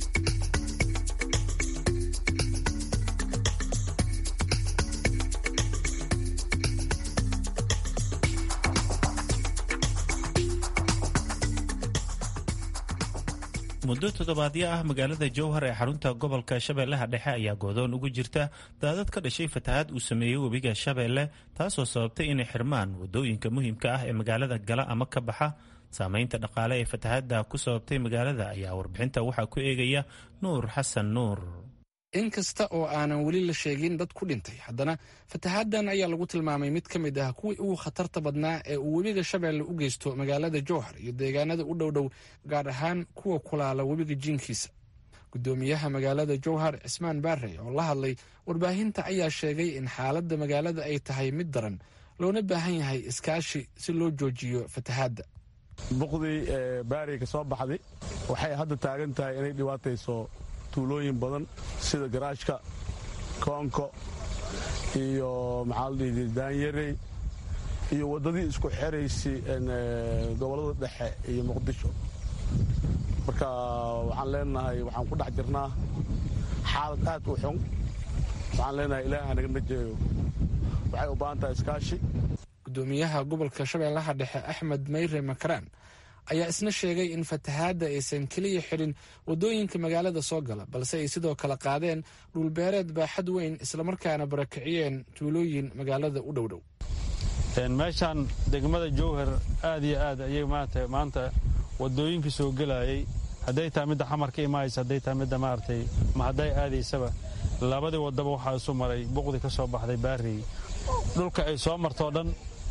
muddo toddobaadyo ah magaalada jowhar ee xarunta gobolka shabeellaha dhexe ayaa goodoon ugu jirta daadad ka dhashay fatahaad uu sameeyey webiga shabeelle taasoo sababtay inay xirmaan wadooyinka muhiimka ah ee magaalada gala ama ka baxa saameynta dhaqaale ee fatahaadda ku sababtay magaalada ayaa warbixinta waxaa ku eegaya nuur xasan nuur in kasta oo aanan weli la sheegin dad ku dhintay haddana fatahaaddan ayaa lagu tilmaamay mid ka mid ah kuwii ugu khatarta badnaa ee uu webiga shabeelle u geysto magaalada jowhar iyo deegaanada u dhowdhow gaar ahaan kuwa kulaala webiga jiinkiisa gudoomiyaha magaalada jowhar cismaan baarey oo la hadlay warbaahinta ayaa sheegay in xaaladda magaalada ay tahay mid daran loona baahan yahay iskaashi si loo joojiyo fatahaadda buqdii baarey ka soo baxday waxay hadda taagan tahay inay dhibaatayso tuulooyin badan sida garaashka koonko iyo maxaa la dhihi daanyarey iyo waddadii isku xeraysay gobollada dhexe iyo muqdisho marka waxaan leenahay waxaan ku dhex jirnaa xaalad aad u xun waxaan leenahay ilaaha naga najeeyo waxay u baahan tahay iskaashi gudoomiyaha gobolka shabeellaha dhexe axmed mayre makaraan ayaa isna sheegay in fatahaadda aysan keliya xidhin waddooyinka magaalada soo gala balse ay sidoo kale qaadeen dhulbeereed baaxad weyn islamarkaana barakiciyeen tuulooyin magaalada u dhowdhow meeshaan degmada jowhar aad iyo aad ayay maarata maanta waddooyinkii soo gelayay hadday tahay midda xamar ka imaaysa hadday tahay midda maaragtay ma hadday aadaysaba labadii waddaba waxaa isu maray buqdi ka soo baxday baarey dhulka ay soo martoo dhan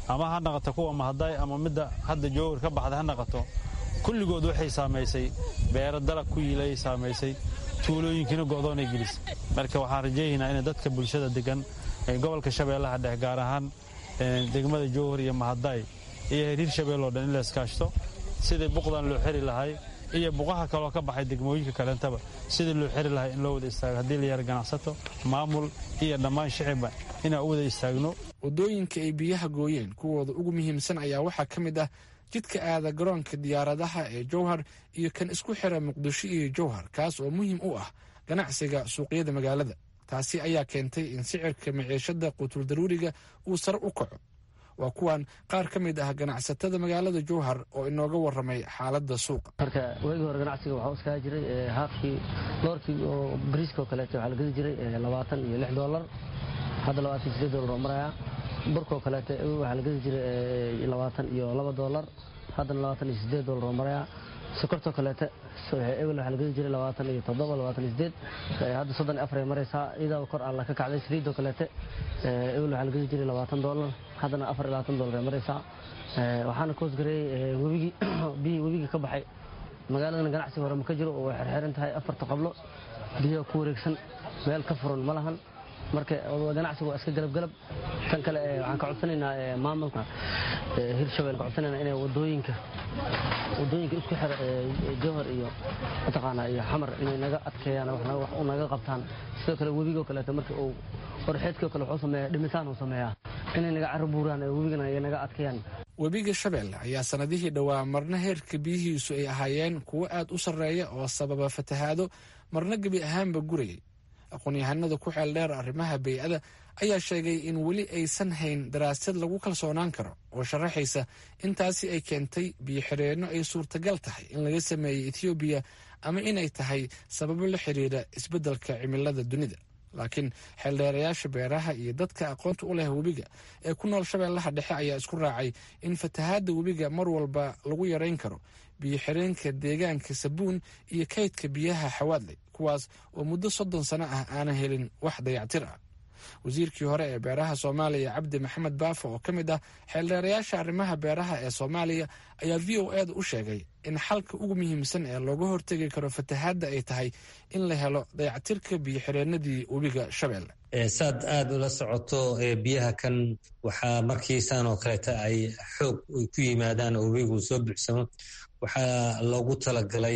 ama ha naqato kuwa mahaday ama midda hadda jowhar ka baxda ha naqato kulligood waxay saamaysay beero dalag ku yiilay saamaysay tuulooyinkiina go'doonay gelisay marka waxaan rajaynaynaa in dadka bulshada degan ee gobolka shabeellaha dhex gaar ahaan degmada jowhar iyo mahaday iyo hiriir shabeelloo dhan in la iskaashto sidii buqdan loo xiri lahay iyo buqaha kaloo ka baxay degmooyinka kaleentaba sidii loo xiri lahay in loo wada istaago haddii la yara ganacsato maamul iyo dhammaan shicibba inaan u wada istaagno waddooyinka ay biyaha gooyeen kuwooda ugu muhiimsan ayaa waxaa ka mid ah jidka aada garoonka diyaaradaha ee jowhar iyo kan isku xira muqdisho iyo jowhar kaas oo muhiim u ah ganacsiga suuqyada magaalada taasi ayaa keentay in sicirka maciishada quutuldaruuriga uu sare u kaco waa kuwan qaar ka mid ah ganacsatada magaalada jowhar oo inooga waramay xaalada suuqa marka waagii hore ganacsiga waxaa iskaga jiray haafkii doorkii oo bariiskao kaleeto waxaa la gedi jiray labaatan iyo lix doolar hadda labaatan iyo sideed doolar oo maraya burkoo kaleeto waxaa la gedi jiray labaatan iyo laba doolar haddana labaatan iyo sideed doolar oo maraya sokortoo kaleete ebel waxaa la gedi jiray labaatan iyo toddoba labaatan iyo sideed hadda soddon iyo afar ay maraysaa iyadoo kor alla ka kacday saliidoo kaleete ebel waxaa la gedi jiray labaatan doolar haddana afar iyo labaatan doolar ay maraysaa waxaana ka hoosgareeyey webigii biyihii webiga ka baxay magaaladana ganacsi hore ma ka jiro oo way xerxeran tahay afarta qablo biyaha ku wareegsan meel ka furan ma lahan marka ganacsigu waa iska galabgalab tan kale waxaan ka codsanaynaa maamulka hirshabelle ka codsanayna inay wadooyinka wadooyinka isku xira jowhar iyo mataqaanaa iyo xamar inay naga adkeeyaan wax u naga qabtaan sidoo kale webigoo kaleeto marka uu orxeedkoo kale wuxuu sameeyaa dhimitaan uu sameeyaa inay naga carro buuraan webigana ay naga adkeeyaan webiga shabeelle ayaa sannadihii dhowaa marna heerka biyihiisu ay ahaayeen kuwo aad u sarreeya oo sababa fatahaado marna gebi ahaanba gurayay aqoon-yahanada ku xeel dheer arrimaha bey'ada ayaa sheegay in weli aysan hayn daraasad lagu kalsoonaan karo oo sharaxaysa intaasi ay keentay biyo-xireenno ay suurtagal tahay in laga sameeyey ethoobiya ama inay tahay sababo la xiriira isbeddelka cimilada dunida laakiin xeeldheerayaasha beeraha iyo dadka aqoonta u leh webiga ee ku nool shabeellaha dhexe ayaa isku raacay in fatahaadda webiga mar walba lagu yarayn karo biyo-xireenka deegaanka sabuun iyo kaydka biyaha xawaadley kuwaas oo muddo soddon sano ah aanan helin wax dayactir ah wasiirkii hore ee beeraha soomaaliya cabdi maxamed baafo oo ka mid ah xeeldheerayaasha arrimaha beeraha ee soomaaliya ayaa v o eda u sheegay in xalka ugu muhiimsan ee looga hortegi karo fatahaadda ay tahay in la helo dayactirka biyo-xireenadii webiga shabeelle saad aada ula socoto biyaha kan waxaa markiisaan oo kaleeta ay xoog ay ku yimaadaan oo webigu soo buuxsamo waxaa loogu talagalay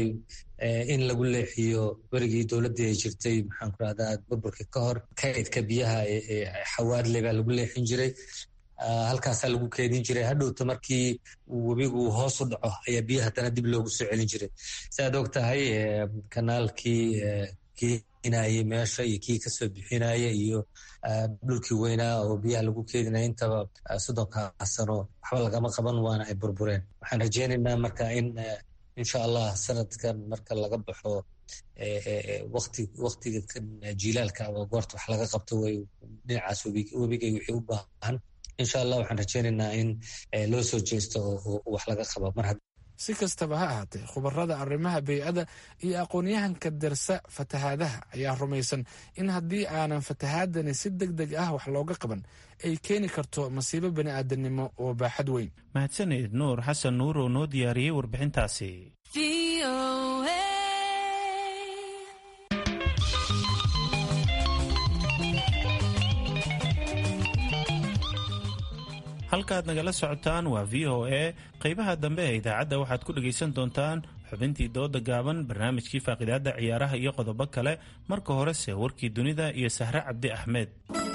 in lagu leexiyo berigii dowladdii ay jirtay maxaan ku rahdaa burburka ka hor kaydka biyaha xawaadle baa lagu leexin jiray halkaasaa lagu keedin jiray hadhowta markii webigu hoos u dhaco ayaa biyaha haddana dib loogu soo celin jiray saaad og tahay kanaalkii keenayey meesha iyo kii kasoo bixinaya iyo dhulkii weynaa oo biyaha lagu keedinaya intaba soddonka sano waxba lagama qaban waana ay burbureen waxaan rajeynaynaa marka in insha allah sanadkan marka laga baxo waktiga jilaalka ama goorta wax laga qabto way dhinacaas webigay wixii u baahan insha allah waxaan rajeynaynaa in loo soo jeesto oo wax laga qabo mar si kastaba ha ahaatee khubarada arrimaha bey'ada iyo aqoon-yahanka darsa fatahaadaha ayaa rumaysan in haddii aanan fatahaadani si deg deg ah wax looga qaban ay keeni karto masiibo bani aadamnimo oo baaxad weyn mahadsaned nuur xasan nuur oo noo diyaariyey warbixintaasi halkaaad nagala socotaan waa v o a qeybaha dambe ee idaacadda waxaad ku dhegaysan doontaan xubintii dooda gaaban barnaamijkii faaqidaadda ciyaaraha iyo qodobo kale marka horese warkii dunida iyo sahre cabdi axmed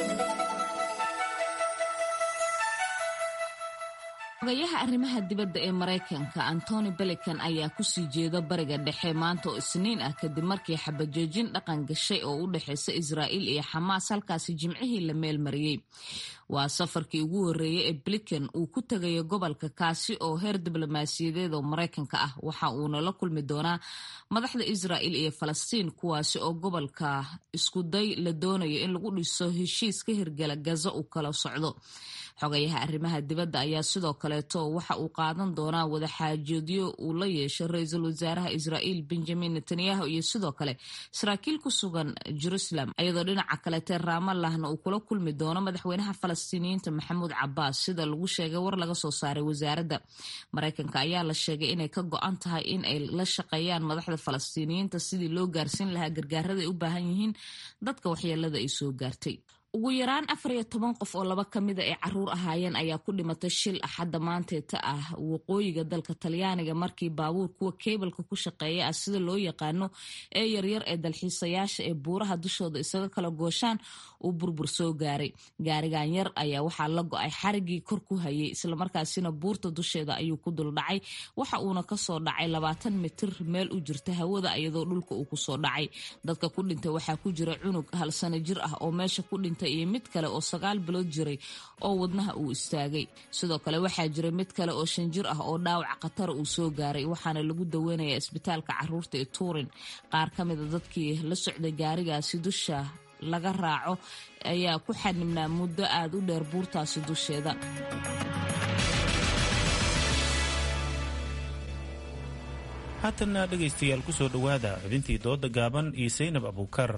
xogayaha arrimaha dibadda ee maraykanka antony belican ayaa kusii jeeda bariga dhexe maanta oo isniin ah kadib markii xabajoojin dhaqan gashay oo u dhexeysa israa'iil iyo xamaas halkaasi jimcihii la meelmariyey waa safarkii ugu horreeyey ee blinkan uu ku tegayo gobolka kaasi oo heer diblomaasiyadeed oo maraykanka ah waxa uuna la kulmi doonaa madaxda israa'iil iyo falastiin kuwaasi oo gobolka iskuday la doonayo in lagu dhiso heshiis ka hirgala gaza uu kala socdo xogayaha arrimaha dibadda ayaa sidoo kale kaleeto waxa uu qaadan doonaa wadaxaajoodyo uu la yeeshay ra-iisul wasaaraha israa'iil benjamin netanyahu iyo sidoo kale saraakiil ku sugan jerusalem iyadoo dhinaca kaleete raamallahna uu kula kulmi doono madaxweynaha falastiiniyiinta maxamuud cabaas sida lagu sheegay war laga soo saaray wasaaradda maraykanka ayaa la sheegay inay ka go-an tahay in ay la shaqeeyaan madaxda falastiiniyiinta sidii loo gaarsiin lahaa gargaarada ay u baahan yihiin dadka waxyeelada ay soo gaartay ugu yaraan afar iyo toban qof oo laba kamida ay caruur ahaayeen ayaa ku dhimatay shil axadda maanteeta ah waqooyiga dalka talyaaniga markii baabuur kuwa keebalka ku shaqeeya ah sida loo yaqaano ee yaryar ee dalxiisayaasha ee buuraha dushooda isaga kala gooshaan uu burbur soo gaaray gaarigan yar ayaa waxaa la go-ay xarigii kor ku hayay islamarkaasina buurta dusheeda ayuu ku duldhacay waxa uuna kasoo dhacay labaatan mitir meel u jirta hawada iyadoo dhulka uu kusoo dhacay dadka ku dhintay waxaa ku jira cunug hal sano jir ah oo meesha ku dhintay iyo mid kale oo sagaal bilood jiray oo wadnaha uu istaagay sidoo kale waxaa jira mid kale oo shan jir ah oo dhaawac khatara uu soo gaaray waxaana lagu daweynayaa isbitaalka caruurta ee tuurin qaar ka mida dadkii la socday gaarigaasi dusha laga raaco ayaa ku xanibnaa muddo aada u dheer buurtaasi dusheeda haatanna dhegaystayaal ku soo dhowaada xubintii dooda gaaban iyo saynab abuukar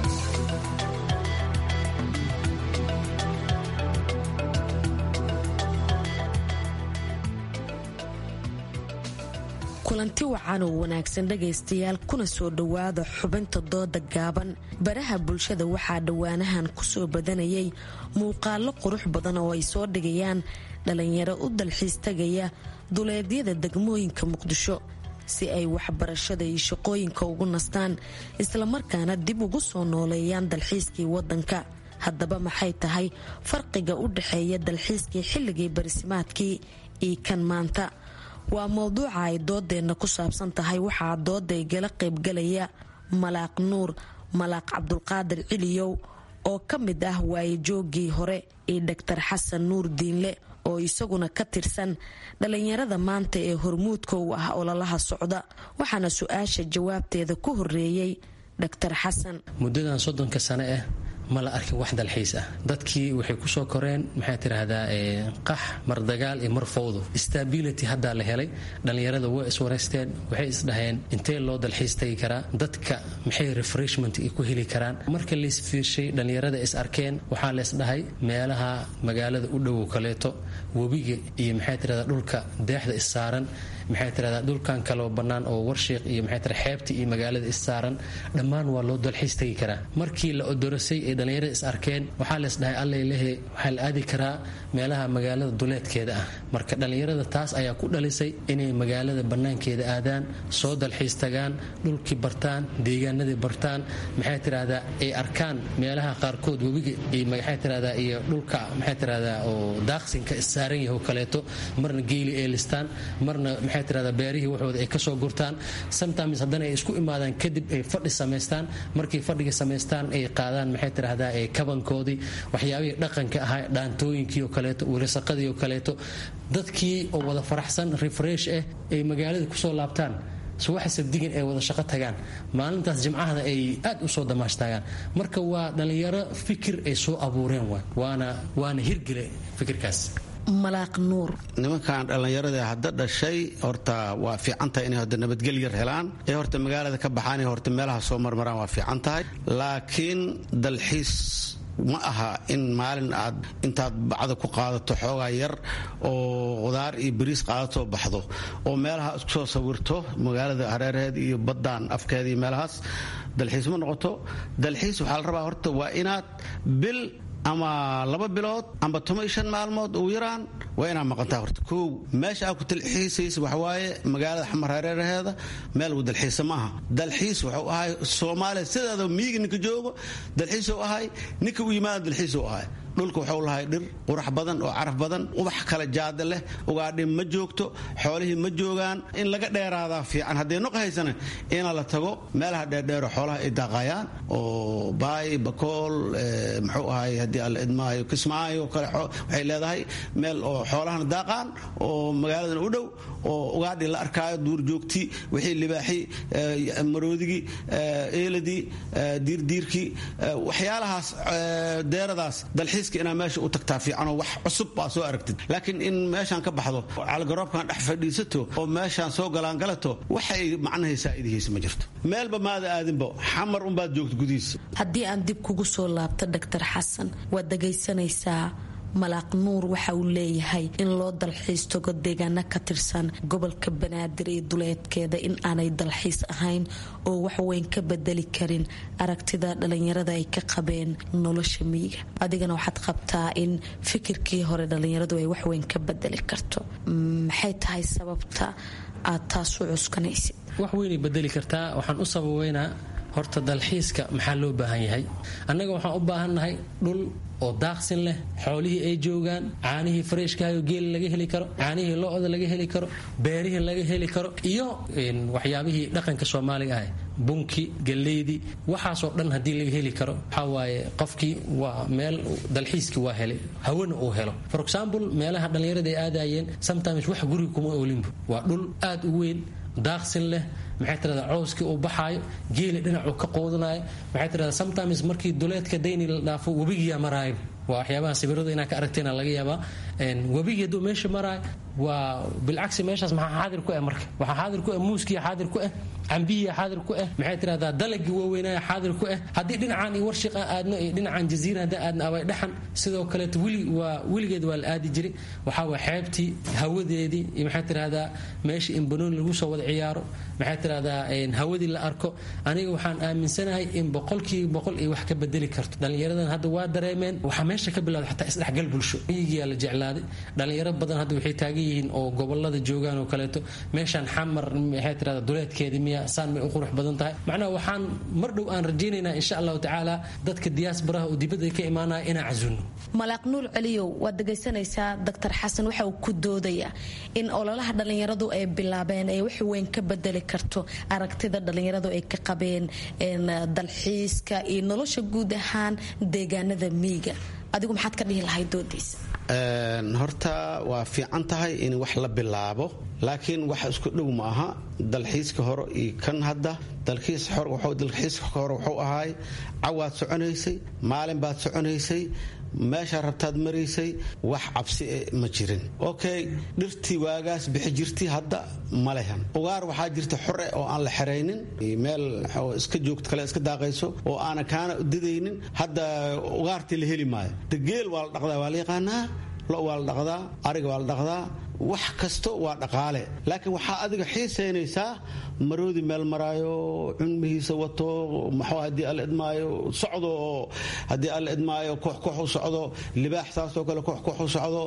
kulanti wacan oo wanaagsan dhegaystayaal kuna soo dhowaada xubinta dooda gaaban baraha bulshada waxaa dhowaanahan kusoo badanayay muuqaalo qurux badan oo ay soo dhigayaan dhalinyaro u dalxiis tagaya duleedyada degmooyinka muqdisho si ay waxbarashada iyo shaqooyinka ugu nastaan islamarkaana dib ugu soo nooleeyaan dalxiiskii wadanka haddaba maxay tahay farqiga u dhexeeya dalxiiskii xilligii barisimaadkii iyo kan maanta waa mowduuca ay doodeenna ku saabsan tahay waxaa dooda igala qaybgalaya malaaq nuur malaaq cabdulqaadir ciliyow oo ka mid ah waayajoogii hore iyo dhaktar xasan nuur diinle oo isaguna ka tirsan dhalinyarada maanta ee hormuudka u ah ololaha socda waxaana su-aasha jawaabteeda ku horeeyey dhaktar xasan muddadan soddonka sane ah ma la arkin wax dalxiis ah dadkii waxay kusoo koreen maxaa tiraahdaa qax mar dagaal iyo mar fowdo stability haddaa la helay dhallinyarada way iswareysteen waxay isdhaheen intee loo dalxiis tagi karaa dadka maxay refreshment ku heli karaan marka laisfiirshay dhallinyarada is arkeen waxaa laysdhahay meelaha magaalada u dhowow kaleeto webiga iyo maxaa tirahdaa dhulka deexda issaaran maxay tiradaa dhulkan kaloo bannaan oo warshiiq iyo maxay tira xeebta iyo magaalada issaaran dhammaan waa loo dalxiis tagi karaa markii la odorasay ee dhallinyarada is arkeen waxaa lees dhahay allay lehe waxaa la aadi karaa meelaha magaalada duleedkeeda ah marka dhallinyarada taas ayaa ku dhalisay inay magaalada bannaankeeda aadaan soo dalxiis tagaan dhulkii bartaan deegaanadii bartaan maxay tirahdaa ay arkaan meelaha qaarkood webiga iyo maxay tirahdaa iyo dhulka maxay tirahdaa oo daaqsinka issaaran yahay oo kaleeto marna geeli ay listaan marna maxay tirahdaa beerihii waxooda ay kasoo gurtaan sometimes haddana ay isku imaadaan kadib ay fadhi samaystaan markay fadhiga samaystaan ay qaadaan maxay tirahdaa ee kabankoodii waxyaabihii dhaqanka ahaa dhaantooyinkii oo kaleeto wirsaqadii oo kaleeto dadkii oo wada faraxsan refresh ah ay magaalada kusoo laabtaan subaxa sabdigan ay wada shaqo tagaan maalintaas jimcahana ay aad u soo damaashtaagaan marka waa dhallinyaro fikir ay soo abuureen waana waana hirgele fikirkaas malaaq nuur nimankan dhallinyarada hadda dhashay horta waa fiican tahay inay horta nabadgelyar helaan ee horta magaalada ka baxaan horta meelaha soo marmaraan waa fiican tahay laakiin dalxiis ma aha in maalin aad intaad bacda ku qaadato xoogaa yar oo qudaar iyo bariis qaadato baxdo oo meelaha isku soo sawirto magaalada hareeraheed iyo baddaan afkeeda iyo meelahaas dalxiis ma noqoto dalxiis waxaa la rabaa horta waa inaad bil ama laba bilood amba toban iyo shan maalmood ugu yaraan waa inaad maqantaa horta kow meesha aad ku dalxiisaysa waxawaaye magaalada xamar hareeraheeda meel uu dalxiisa ma aha dalxiis wuxuu ahay soomaaliya sideeda miyiga ninka joogo dalxiisuu ahay ninka u yimaada dalxiisuu ahay dhulka waxuu lahay dhir qurax badan oo caraf badan ubax kale jaada leh ugaadhi ma joogto xoolihii ma joogaan in laga dheeraadaa fiican haddii noq haysana ina la tago meelaha dheerdheero xoolaha ay daaqayaan oo baay bakool muxuu ahay haddii alla idmaayo kismaayo kale waxay leedahay meel oo xoolahana daaqaan oo magaaladan u dhow oo ugaadhi la arkaayo duur joogti wixii libaaxii maroodigii eeladii diirdiirkii waxyaalahaas deeradaas dalxiis dalxiiska inaa meesha u tagtaa fiicanoo wax cusub baa soo aragtid laakiin in meeshaan ka baxdo calgaroobkan dhex fadhiisato oo meeshaan soo galaangalato waxay macnahay saa'idihaysa ma jirto meelba maada aadinbo xamar unbaad joogta gudihiisa haddii aan dib kugu soo laabto doctor xasan waad dhagaysanaysaa malaaq nuur waxa uu leeyahay in loo dalxiis tago deegaano ka tirsan gobolka banaadir iyo duleedkeeda in aanay dalxiis ahayn oo waxweyn ka bedeli karin aragtida dhalinyarada ay ka qabeen nolosha miyiga adigana waxaad qabtaa in fikirkii hore dhalinyaradu ay waxweyn ka bedeli karto maxay tahay sababta aad taas u cuskanaysid wax weynay bedeli kartaa waxaan u sababeynaa horta dalxiiska maxaa loo baahan yahay annaga waxaan u baahannahay dhul oo daaqsin leh xoolihii ay joogaan caanihii fareshkahayo geela laga heli karo caanihii lo-da laga heli karo beerihii laga heli karo iyo waxyaabihii dhaqanka soomaaliga ah bunki galeydii waxaasoo dhan haddii laga heli karo waxaa waaye qofkii waa meel dalxiiskii waa helay hawana uu helo for example meelaha dhallinyarada ay aadayeen sometimes wax guriga kuma oolinbu waa dhul aad u weyn daaqsin leh maxay tirahdaa cowskii uu baxaayo geeli dhinacuu ka qoodanayo maxay tirahdaa sometimes markii duleedka dayni la dhaafo webigiyaa maraayo waa waxyaabaha sawirada inaa ka aragteena laga yaabaa webigii hadduu meesha maraayo waa bilcagsi meeshaas maxaa xaadir ku ah marka waxaa xaadir ku ah muuskiya xaadir ku ah cambihiya xaadir ku ah maxay tirahdaa dalagii waaweynaya xaadir ku ah haddii dhinacaan iyo warshiqa aadno iyo dhinacaan jaziira haddii aadna abay dhaxan sidoo kaleeto weli waa weligeed waa la aadi jiray waxaa waa xeebtii hawadeedii iyo maxay tirahdaa meeshii in banooni lagu soo wada ciyaaro maxay tirahdaa hawadii la arko aniga waxaan aaminsanahay in boqolkiiba boqol ay wax ka bedeli karto dhallinyaradan hadda waa dareemeen waxaa meesha ka bilowda xataa isdhexgal bulsho miyigiyaa la jeclaaday dhallinyaro badan hadda waxay taagan yihiin oo gobolada joogaan oo kaleeto meeshaan xamar maxay tirahdaa duleedkeedii miya saan may u qurux badan tahay macnaha waxaan mar dhow aan rajaynaynaa insha allahu tacaala dadka diyaasbaraha oo dibadda ka imaanaya inaan casuno malaaq nuur celiyow waad dhegaysanaysaa doctor xasan waxa uu ku doodayaa in ololaha dhallinyaradu ay bilaabeen ay wax weyn ka bedeli karto aragtida dhallinyaradu ay ka qabeen dalxiiska iyo nolosha guud ahaan deegaanada miyiga adigu maxaad ka dhihi lahayd doodiisa horta waa fiican tahay in wax la bilaabo laakiin wax isku dhow ma aha dalxiiska hore iyo kan hadda dalxiiska hore wuxuu ahaay cawaad soconaysay maalin baad soconaysay meeshaa rabtaad maraysay wax cabsi ma jirin okay dhirtii waagaas bixi jirtay hadda ma lehan ugaar waxaa jirta xore oo aan la xeraynin meel iska joogto kale iska daaqayso oo aana kaana didaynin hadda ugaartii la heli maayo degeel waa la dhaqdaa waa la yaqaanaa lo waa la dhaqdaa ariga waa la dhaqdaa wax kasto waa dhaqaale laakiin waxaa adiga xiisaynaysaa maroodi meel maraayo cunmihiisa wato maxuu haddii alla idmaayo socdo oo haddii alla idmaayo koox koox u socdo libaax saasoo kale koox koox u socdo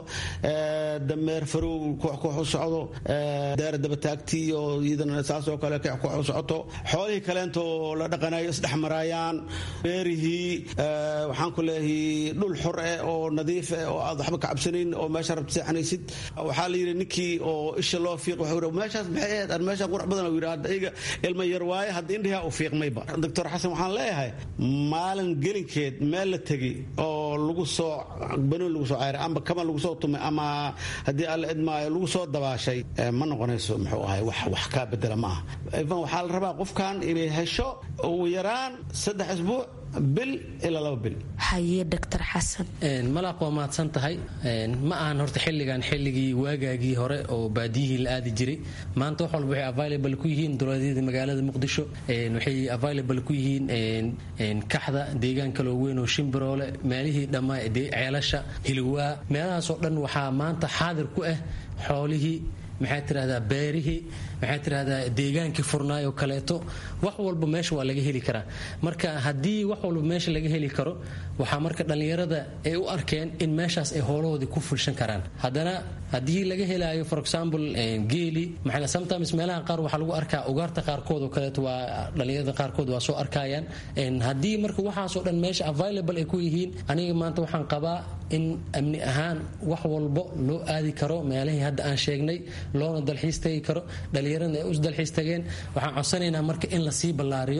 dameer farow koox koox u socdo deer dabataagtii oo iyadana saasoo kale koox koox u socoto xoolihii kaleento la dhaqanayo isdhex maraayaan beerihii waxaan ku leeyahay dhul xor eh oo nadiif eh oo aad waxba ka cabsanayn oo meesha rabta seexanaysid waxaa la yidhi ninkii oo isha loo fiiq wuxuu meeshaas maxay ahayd aan meeshaan qurax badan uu yidhi hadda iyaga ilma yar waaye hadda indhihaa u fiiqmayba doctor xasan waxaan leeyahay maalin gelinkeed meel la tegi oo lagu soo banoon lagu soo cayray amba kama lagu soo tumay ama haddii alla idmaayo lagu soo dabaashay ma noqonayso muxuu ahay wax wax kaa bedela ma aha ivan waxaa la rabaa qofkan inay hesho ugu yaraan saddex isbuuc bil ilaa laba bil haye doctor xasan malaaq waa mahadsan tahay ma ahan horta xilligan xilligii waagaagii hore oo baadiyihii la aadi jiray maanta wax walba waxay available ku yihiin dowladyada magaalada muqdisho waxay available ku yihiin kaxda deegaan kaloo weyn oo shimbiroole meelihii dhammaa ceelasha hilwaa meelahaasoo dhan waxaa maanta xaadir ku ah xoolihii maxaa tirahdaa beerihii maxaa tirahdaa deegaankii furnaay oo kaleeto wax walba meesha waa laga heli karaa marka haddii wax walba meesha laga heli karo waxaa marka dhallinyarada ay u arkeen in meeshaas ay hoolahoodii ku fulshan karaan haddana haddii laga helaayo for example geeli maxaa sometimes meelaha qaar waxaa lagu arkaa ugaarta qaarkood oo kaleeto waa dhallinyarada qaarkood waa soo arkayaan haddii marka waxaasoo dhan meesha available ay ku yihiin aniga maanta waxaan qabaa in amni ahaan wax walbo loo aadi karo meelihii hadda aan sheegnay loona dalxiis tagi karo dhallinyarana ay us dalxiis tageen waxaan codsanaynaa marka in lasii ballaariyo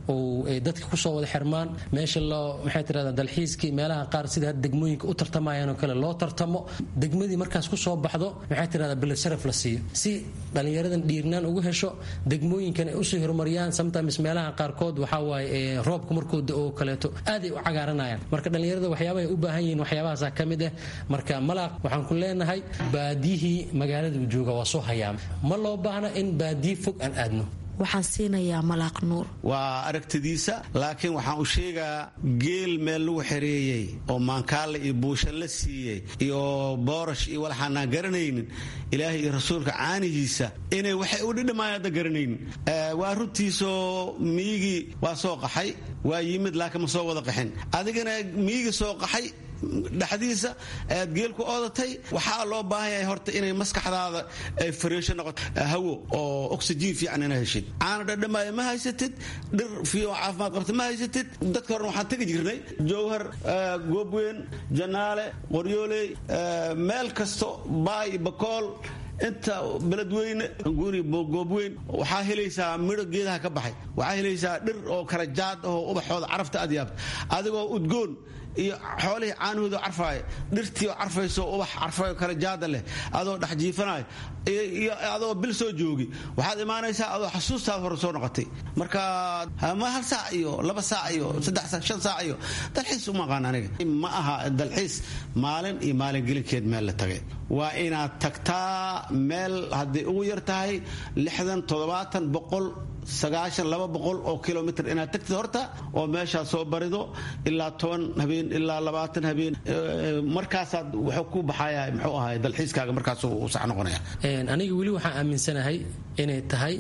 oo ay dadka kusoo wada xirmaan meesha loo maxay tirahdaa dalxiiskii meelaha qaar sida hadda degmooyinka u tartamayaan oo kale loo tartamo degmadii markaas kusoo baxdo maxay tirahdaa bilad sharaf la siiyo si dhallinyaradan dhiirnaan ugu hesho degmooyinkan ay usii horumariyaan sometimes meelaha qaarkood waxaa waaye roobka markuu da-oo kaleeto aad ay u cagaaranayaan marka dhallinyarada waxyaabahay u baahan yihiin waxyaabahaasa ka mid ah marka malaaq waxaan ku leenahay baadiyihii magaalada uu jooga waa soo hayaama ma loo baahna in baadiyi fog aan aadno waxaan siinayaa malaaq nuur waa aragtidiisa laakiin waxaan u sheegaa geel meel lagu xereeyey oo maankaale iyo buusha la siiyey iyo boorash iyo walaxaanaan garanaynin ilaahay iyo rasuulka caanihiisa inay waxay u dhidhamaan hadda garanaynin waa runtiisoo miyigii waa soo qaxay waa yimid laakiin ma soo wada qaxin adigana miyigii soo qaxay dhexdiisa aad geel ku oodatay waxaa loo baahan yahay horta inay maskaxdaada ay fariisho noqoto hawo oo oxygen fiican ina heshid caana dhadhamaayo ma haysatid dhir fiican caafimaad qabta ma haysatid dadka horena waxaan tegi jirnay jowhar goobweyn janaale qoryooley meel kasto baay bakool inta beledweyne guri goobweyn waxaa helaysaa midho geedaha ka baxay waxaa helaysaa dhir oo kala jaad oo ubaxooda carafta aad yaabta adigoo udgoon iyo xoolihii caanahooda carfaaya dhirtii oo carfayso ubax carfayo kale jaada leh adoo dhex jiifanayo iyo adoo bil soo joogi waxaad imaanaysaa adoo xasuustaada hore soo noqotay marka ma hal saac iyo laba saac iyo saddex saac shan saac iyo dalxiis uma aqaan aniga ma aha dalxiis maalin iyo maalin gelinkeed meel la tagay waa inaad tagtaa meel hadday ugu yar tahay lixdan toddobaatan boqol sagaashan laba boqol oo kilomitr inaad tagtid horta oo meeshaa soo barido ilaa toban habeen ilaa labaatan habeen markaasaad wuxuu ku baxaya muxuu ahay dalxiiskaaga markaasuu sax noqonaya aniga weli waxaan aaminsanahay inay tahay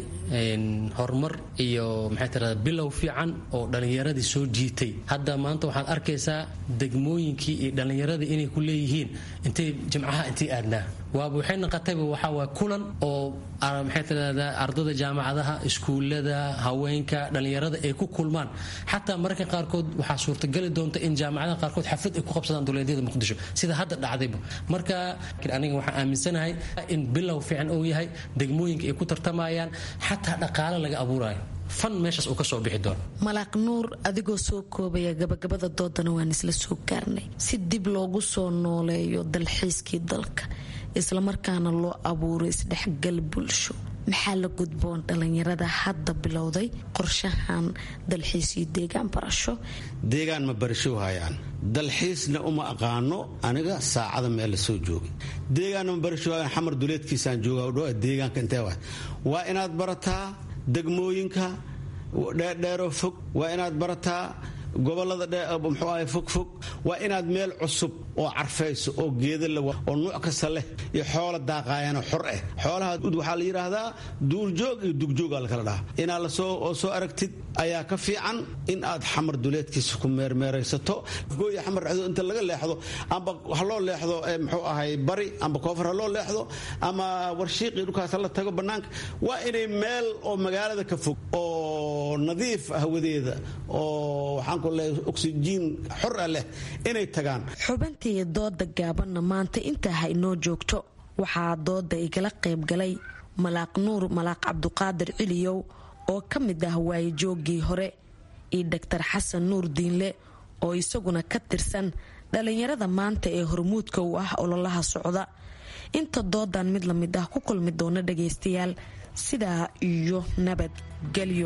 horumar iyo maxay tirahdaa bilow fiican oo dhallinyaradii soo jiitay hadda maanta waxaad arkaysaa degmooyinkii iyo dhallinyaradii inay ku leeyihiin intay jimcaha intay aadnaa waaba waxay noqotayba waxaa waay kulan oo maxay tirahdaa ardada jaamacadaha iskuullada haweenka dhallinyarada ay ku kulmaan xataa mararka qaarkood waxaa suurtageli doonta in jaamacadaha qaarkood xaflad ay ku qabsadaan duleedyada muqdisho sida hadda dhacdayba marka aniga waxaan aaminsanahay in bilow fiican uu yahay degmooyinka ay ku tartamayaan xataa dhaqaale laga abuurayo fan meeshaas uu ka soo bixi doono malaaq nuur adigoo soo koobaya gabagabada doodana waan isla soo gaarnay si dib loogu soo nooleeyo dalxiiskii dalka islamarkaana loo abuuro isdhexgal bulsho maxaa la gudboon dhallinyarada hadda bilowday qorshahan dalxiis iyo deegaan barasho deegaan ma barasho hayaan dalxiisna uma aqaano aniga saacada meel la soo joogay deegaanna ma barasho hayaan xamar duleedkiisaan jooga dhow deegaanka intee waay waa inaad barataa degmooyinka dheerdheeroo fog waa inaad barataa gobolada mxuu ahay fogfog waa inaad meel cusub oo carfayso oo geeda oo nuuc kasta leh iyo xoola daaqaayanoo xor ah xoolaha waxaa la yidhaahdaa duurjoog iyo dugjooga lakala dhaha inaad lasoo soo aragtid ayaa ka fiican in aad xamar duleedkiisa ku meermeeraysato gooya xamar dhexdo inta laga leexdo amba ha loo leexdo mxuu ahay bari amba koofar ha loo leexdo ama warshiiqii dhulkaas la tago bannaanka waa inay meel oo magaalada ka fog oo nadiif hawadeeda oo waxaan oksijiin xor ah leh inay tagaan xubintii dooda gaabanna maanta intaa ha inoo joogto waxaa dooda igala qaybgalay malaaq nuur malaaq cabduqaadir ciliyow oo ka mid ah waayejooggii hore iyo dhaktar xasan nuur diinle oo isaguna ka tirsan dhallinyarada maanta ee hormuudka u ah ololaha socda inta doodan mid la mid ah ku kulmi doona dhagaystayaal sidaa iyo nabadgelyo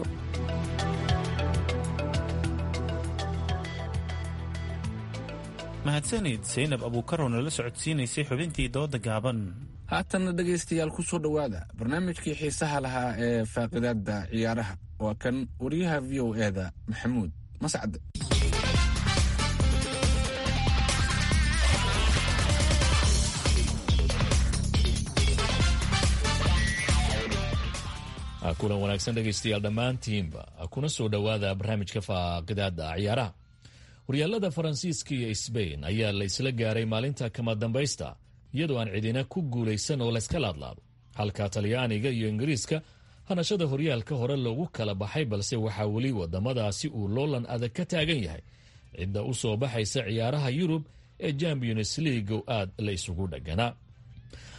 mahadsanid saynab abuukarow nala socodsiinaysay xubintii dooda gaaban haatanna dhegaystayaal ku soo dhowaada barnaamijkii xiisaha lahaa ee faaqidaada ciyaaraha waa kan wariyaha v o eda maxamuud mascad kulan wanaagsan dhegaystayaal dhammaantiinba kuna soo dhowaada barnaamijka faaqidaada ciyaaraha horyaalada faransiiska iyo sbain ayaa la isla gaaray maalinta kama dambaysta iyadoo aan cidina ku guulaysan oo layska laadlaado halka talyaaniga iyo ingiriiska hanashada horyaalka hore loogu kala baxay balse waxaa weli wadamadaasi uu loolan adag ka taagan yahay cidda u soo baxaysa ciyaaraha yurub ee champions league aad la isugu dhaganaa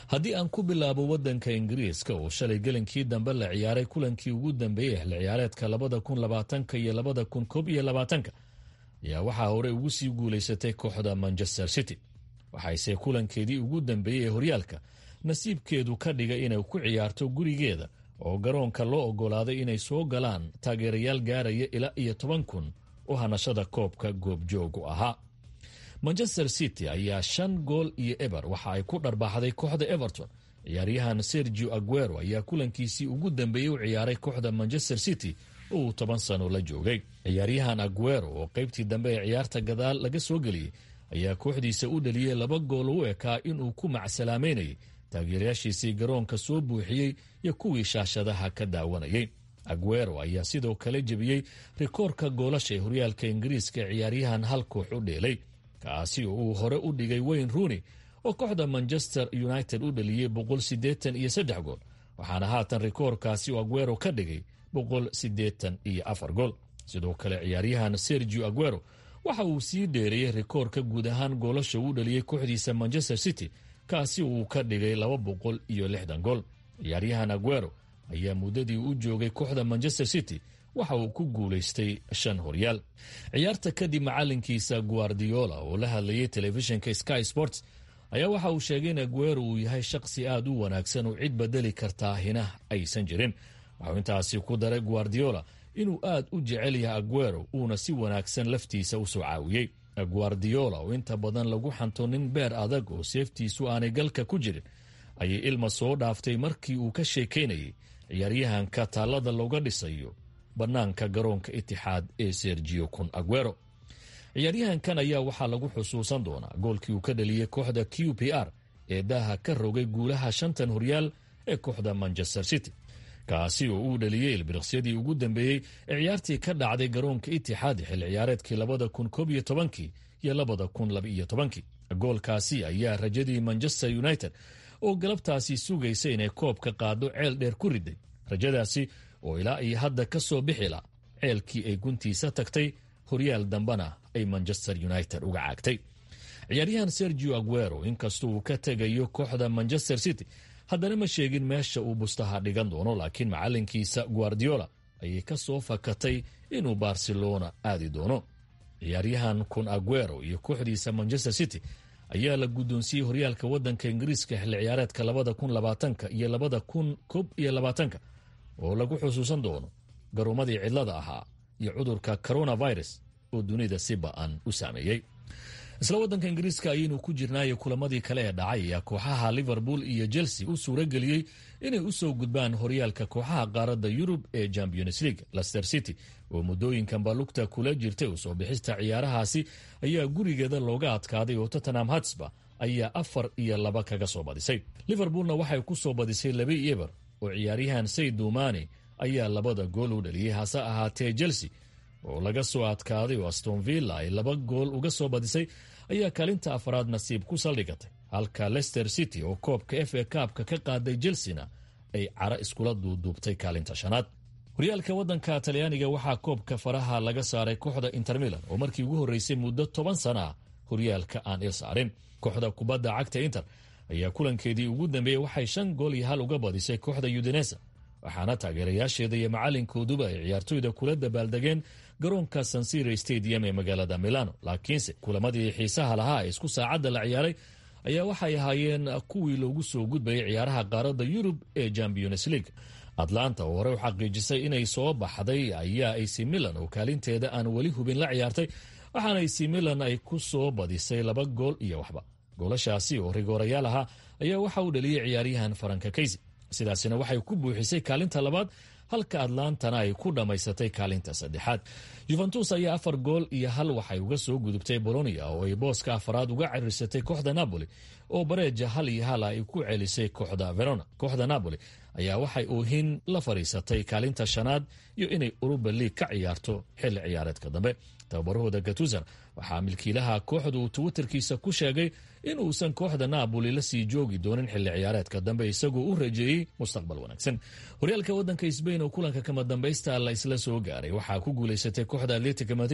haddii aan ku bilaabo waddanka ingiriiska oo shalay gelinkii dambe la ciyaaray kulankii ugu dambeeyey xilli ciyaareedka labada kun labaatanka iyo labada kun koob iyo labaatanka ayaa waxaa hore ugu sii guulaysatay kooxda manchester city waxayse kulankeedii ugu dambeeyey ee horyaalka nasiibkeedu ka dhigay inay ku ciyaarto gurigeeda oo garoonka loo oggolaaday inay soo galaan taageerayaal gaaraya ilaa iyo toban kun oo hanashada koobka goobjoogu ahaa manchester city ayaa shan gool iyo eber waxa ay ku dharbaaxday kooxda everton ciyaaryahan sergio aguero ayaa kulankiisii ugu dambeeyey u ciyaaray kooxda manchester city oo uu toban sano la joogay ciyaaryahan aguero oo qaybtii dambe ee ciyaarta gadaal laga soo geliyey ayaa kooxdiisa u dhaliyey laba gool u ekaa inuu ku macsalaameynayay taageerayaashiisii garoonka soo buuxiyey iyo kuwii shaashadaha ka daawanayay aguero ayaa sidoo kale jebiyey rikoorka goolasha ee horyaalka ingiriiska ee ciyaaryahan hal koox u dheelay kaasi oo uu hore u dhigay wayne rooney oo kooxda manchester united u dhaliyey boqol siddeetan iyo saddex gool waxaana haatan rikoorkaasi uu aguero ka dhigay boqol siddeetan iyo afar gool sidoo kale ciyaaryahan sergio aguero waxa uu sii dheereeyey rikoorka guud ahaan goolasha uu dhaliyey kooxdiisa manchester city kaasi uu ka dhigay laba boqol iyo lixdan gool ciyaaryahan aguero ayaa muddadii u joogay kooxda manchester city waxa uu ku guulaystay shan horyaal ciyaarta kadib macalinkiisa guardiola oo la hadlayay telefishinka sky sports ayaa waxa uu sheegay in aguero uu yahay shaqsi aad u wanaagsan oo cid bedeli kartaa hina aysan jirin waxuu intaasi ku daray guardiola inuu aad u jecel yahay aguero uuna si wanaagsan laftiisa u soo caawiyey guardiola oo inta badan lagu xanto nin beer adag oo seeftiisu aanay galka ku jirin ayay ilma soo dhaaftay markii uu ka sheekaynayay ciyaaryahanka taallada looga dhisayo bannaanka garoonka itixaad ee sergio kun aguero ciyaaryahankan ayaa waxaa lagu xusuusan doonaa goolkii uu ka dhaliyey kooxda q p r ee daaha ka rogay guulaha shantan horyaal ee kooxda manchester city kaasi oo uu dhaliyey ilbiriqsyadii ugu dambeeyey ee ciyaartii ka dhacday garoonka itixaad xilli ciyaareedkii labada kun koob iyo tobankii iyo labada kun labaiyo tobankii goolkaasi ayaa rajadii manchester united oo galabtaasi sugaysa inay koobka qaado ceel dheer ku riday rajadaasi oo ilaa iyo hadda ka soo bixila ceelkii ay guntiisa tagtay horyaal dambena ay manchester united uga caagtay ciyaaryahan sergio aguero inkastoo uu ka tegayo kooxda manchester city haddana ma sheegin meesha uu bustaha dhigan doono laakiin macalinkiisa guardiola ayay ka soo fakatay inuu barcelona aadi doono ciyaaryahan kun aguero iyo kooxdiisa manchester city ayaa la guddoonsiiyey horyaalka waddanka ingiriiska xilli ciyaareedka labada kun labaatanka iyo labada kun koob iyo labaatanka oo lagu xusuusan doono garoomadii cidlada ahaa iyo cudurka coronavirus oo dunida si ba-an u saameeyey isla waddanka ingiriiska ayaynu ku jirnaayo kulamadii kale ee dhacay ayaa kooxaha liverpool iyo chelsea u suura geliyey inay u soo gudbaan horyaalka kooxaha qaaradda yurub ee champions league lester city oo muddooyinkan balugta kula jirtay usoo bixista ciyaarahaasi ayaa gurigeeda looga adkaaday oo tottenham hatsba ayaa afar iyo laba kaga soo badisay liverpoolna waxay ku soo badisay laba eber oo ciyaaryahan sayd dumani ayaa labada gool u dhaliyey hase ahaatee chelsea oo laga soo adkaaday oo aston villa ay laba gool uga soo badisay ayaa kaalinta afraad nasiib ku saldhigatay halka lester city oo koobka f a kaabka ka qaaday chelsena ay cara iskula duuduubtay kaalinta shanaad horyaalka waddanka talyaaniga waxaa koobka faraha laga saaray kooxda inter milan oo markii ugu horreysay muddo toban sana ah horyaalka aan il saarin kooxda kubadda cagta inter ayaa kulankeedii ugu dambeeyey waxay shan gool iyo hal uga badisay kooxda udinesa waxaana taageerayaasheeda iyo macalinkooduba ay ciyaartoyda kula dabaaldegeen garoonka sansiro stadium ee magaalada milano laakiinse kulamadii xiisaha lahaa ee isku saacadda la ciyaaray ayaa waxay ahaayeen kuwii loogu soo gudbayay ciyaaraha qaaradda yurub ee champions league atlanta oo horey u xaqiijisay inay soo baxday ayaa ac milan oo kaalinteeda aan weli hubin la ciyaartay waxaana ac milan ay ku soo badisay laba gool iyo waxba goolashaasi oo rigoorayaal ahaa ayaa waxa uu dhaliyey ciyaaryahan faranka kaysi sidaasina waxay ku buuxisay kaalinta labaad halka atlantana ay ku dhammaysatay kaalinta saddexaad yuventus ayaa afar gool iyo hal waxay uga soo gudubtay bolonia oo ay booska afaraad uga cirirsatay kooxda napoli oo bareeja hal iyo hal ay ku celisay kooxda verona kooxda napoli ayaa waxay oohin la fadhiisatay kaalinta shanaad iyo inay uruba liig ka ciyaarto xilli ciyaareedka dambe tababarahooda gatusan waxaa milkiilaha kooxdu uu twitterkiisa ku sheegay inuusan kooxda naaboli la sii joogi doonin xilli ciyaareedka dambe isagoo u rajeeyey mustaqbal wanaagsan horyaalka waddanka sbain oo kulanka kama dambaysta la isla soo gaaray waxaa ku guulaysatay kooxda atletica madrid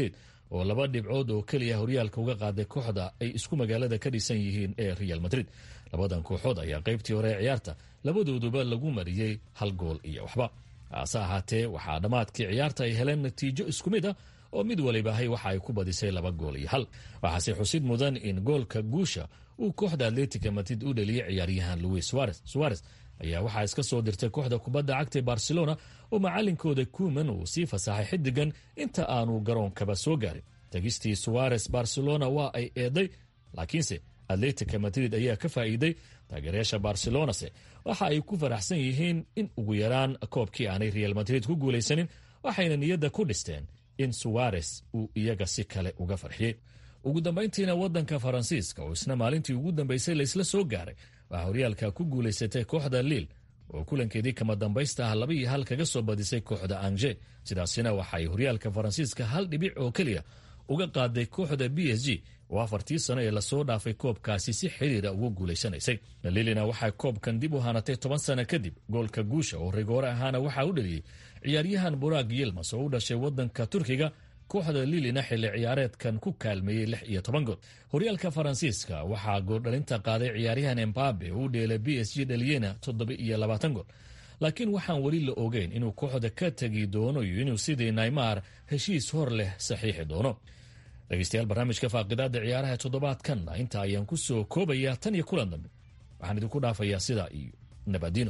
oo laba dhibcood oo keliya horyaalka uga qaaday kooxda ay isku magaalada ka dhisan yihiin ee real madrid labadan kooxood ayaa qaybtii hore ee ciyaarta labadooduba lagu mariyey hal gool iyo waxba hase ahaatee waxaa dhammaadkii ciyaarta ay heleen natiijo isku mid ah oo mid walibahay waxa ay ku badisay laba gool iyo hal waxaase xusid mudan in goolka guusha uu kooxda atletica madrid u dhaliyey ciyaaryahan louis suarez suarez ayaa waxaa iska soo dirtay kooxda kubadda cagta barcelona oo macalinkooda kuman uu sii fasaxay xidigan inta aanu garoonkaba soo gaarin tegistii suarez barcelona waa ay eeday laakiinse atletica madrid ayaa ka faa'iiday taageerayaasha barcelonase waxa ay ku faraxsan yihiin in ugu yaraan koobkii aanay real madrid ku guulaysanin waxayna niyadda ku dhisteen in suwarez uu iyaga si kale uga farxiyey ugu dambayntiina waddanka faransiiska oo isna maalintii ugu dambaysay laysla soo gaaray waxaa horyaalka ku guulaysatay kooxda liil oo kulankeedii kama dambaysta ah laba iyo hal kaga soo badisay kooxda anje sidaasina waxay horyaalka faransiiska hal dhibic oo keliya uga qaaday kooxda b s g oo afartii sano ee lasoo dhaafay koobkaasi si xiriira ugu guulaysanaysay lilina waxay koobkan dib u hanatay toban sano kadib goolka guusha oo rigoore ahaana waxaa u dhaliyey ciyaaryahan buraag yilmas oo u dhashay waddanka turkiga kooxda lilina xilli ciyaareedkan ku kaalmeeyey lix iyo toban gool horyaalka faransiiska waxaa gooldhalinta qaaday ciyaaryahan embabe oo u dheelay b s g dhaliyena toddoba iyo labaatan gool laakiin waxaan weli la ogeyn inuu kooxda ka tegi doono iyo inuu sidii naymar heshiis hor leh saxiixi doono dhegeystayaal barnaamijka faaqidaada ciyaaraha toddobaadkanna inta ayaan ku soo koobayaa tan iyo kulan dambe waxaan idinku dhaafayaa sidaa iyo nabadino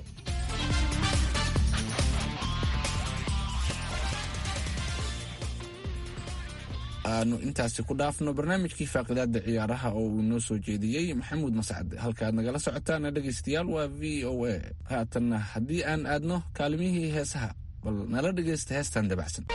aanu intaasi ku dhaafno barnaamijkii faaqidaada ciyaaraha oo uu inoo soo jeediyey maxamuud mascad halkaaad nagala socotaana dhegaystayaal waa v o a haatanna haddii aan aadno kaalimihii heesaha bal nala dhegaysta heestan dabacsan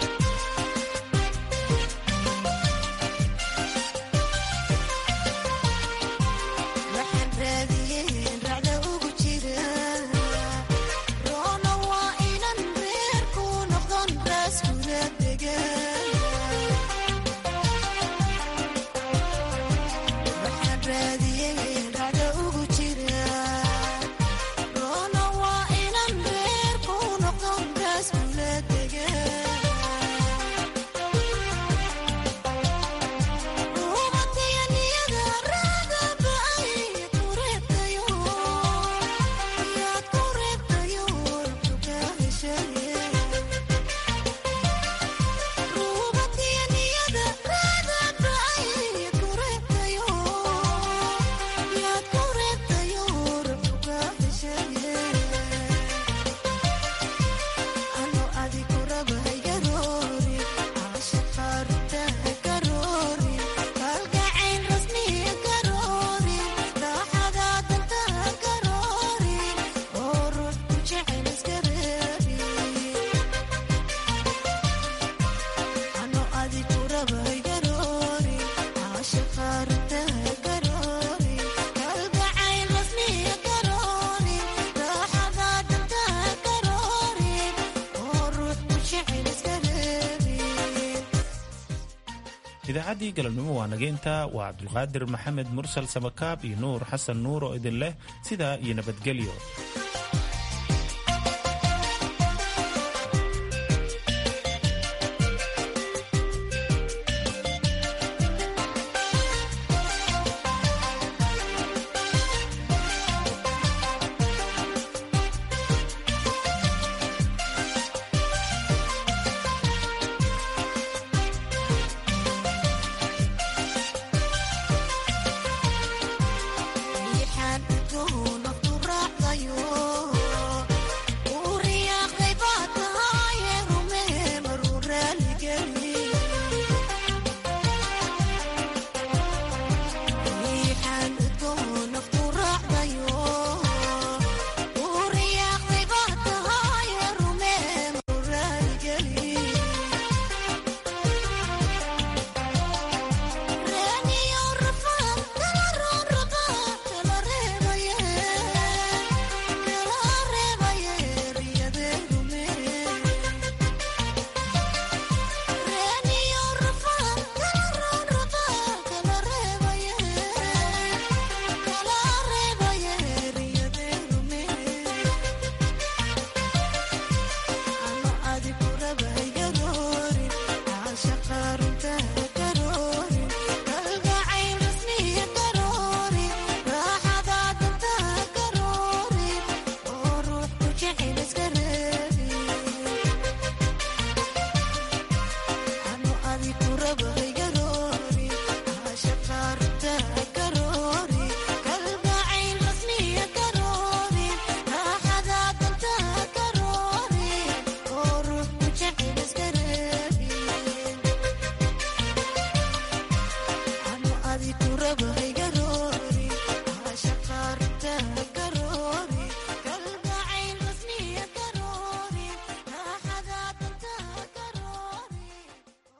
idaacaddii galabnimo waa nageynta waa cabdulqaadir maxamed mursal samakaab iyo nuur xasan nuur oo idin leh sidaa iyo nabadgelyo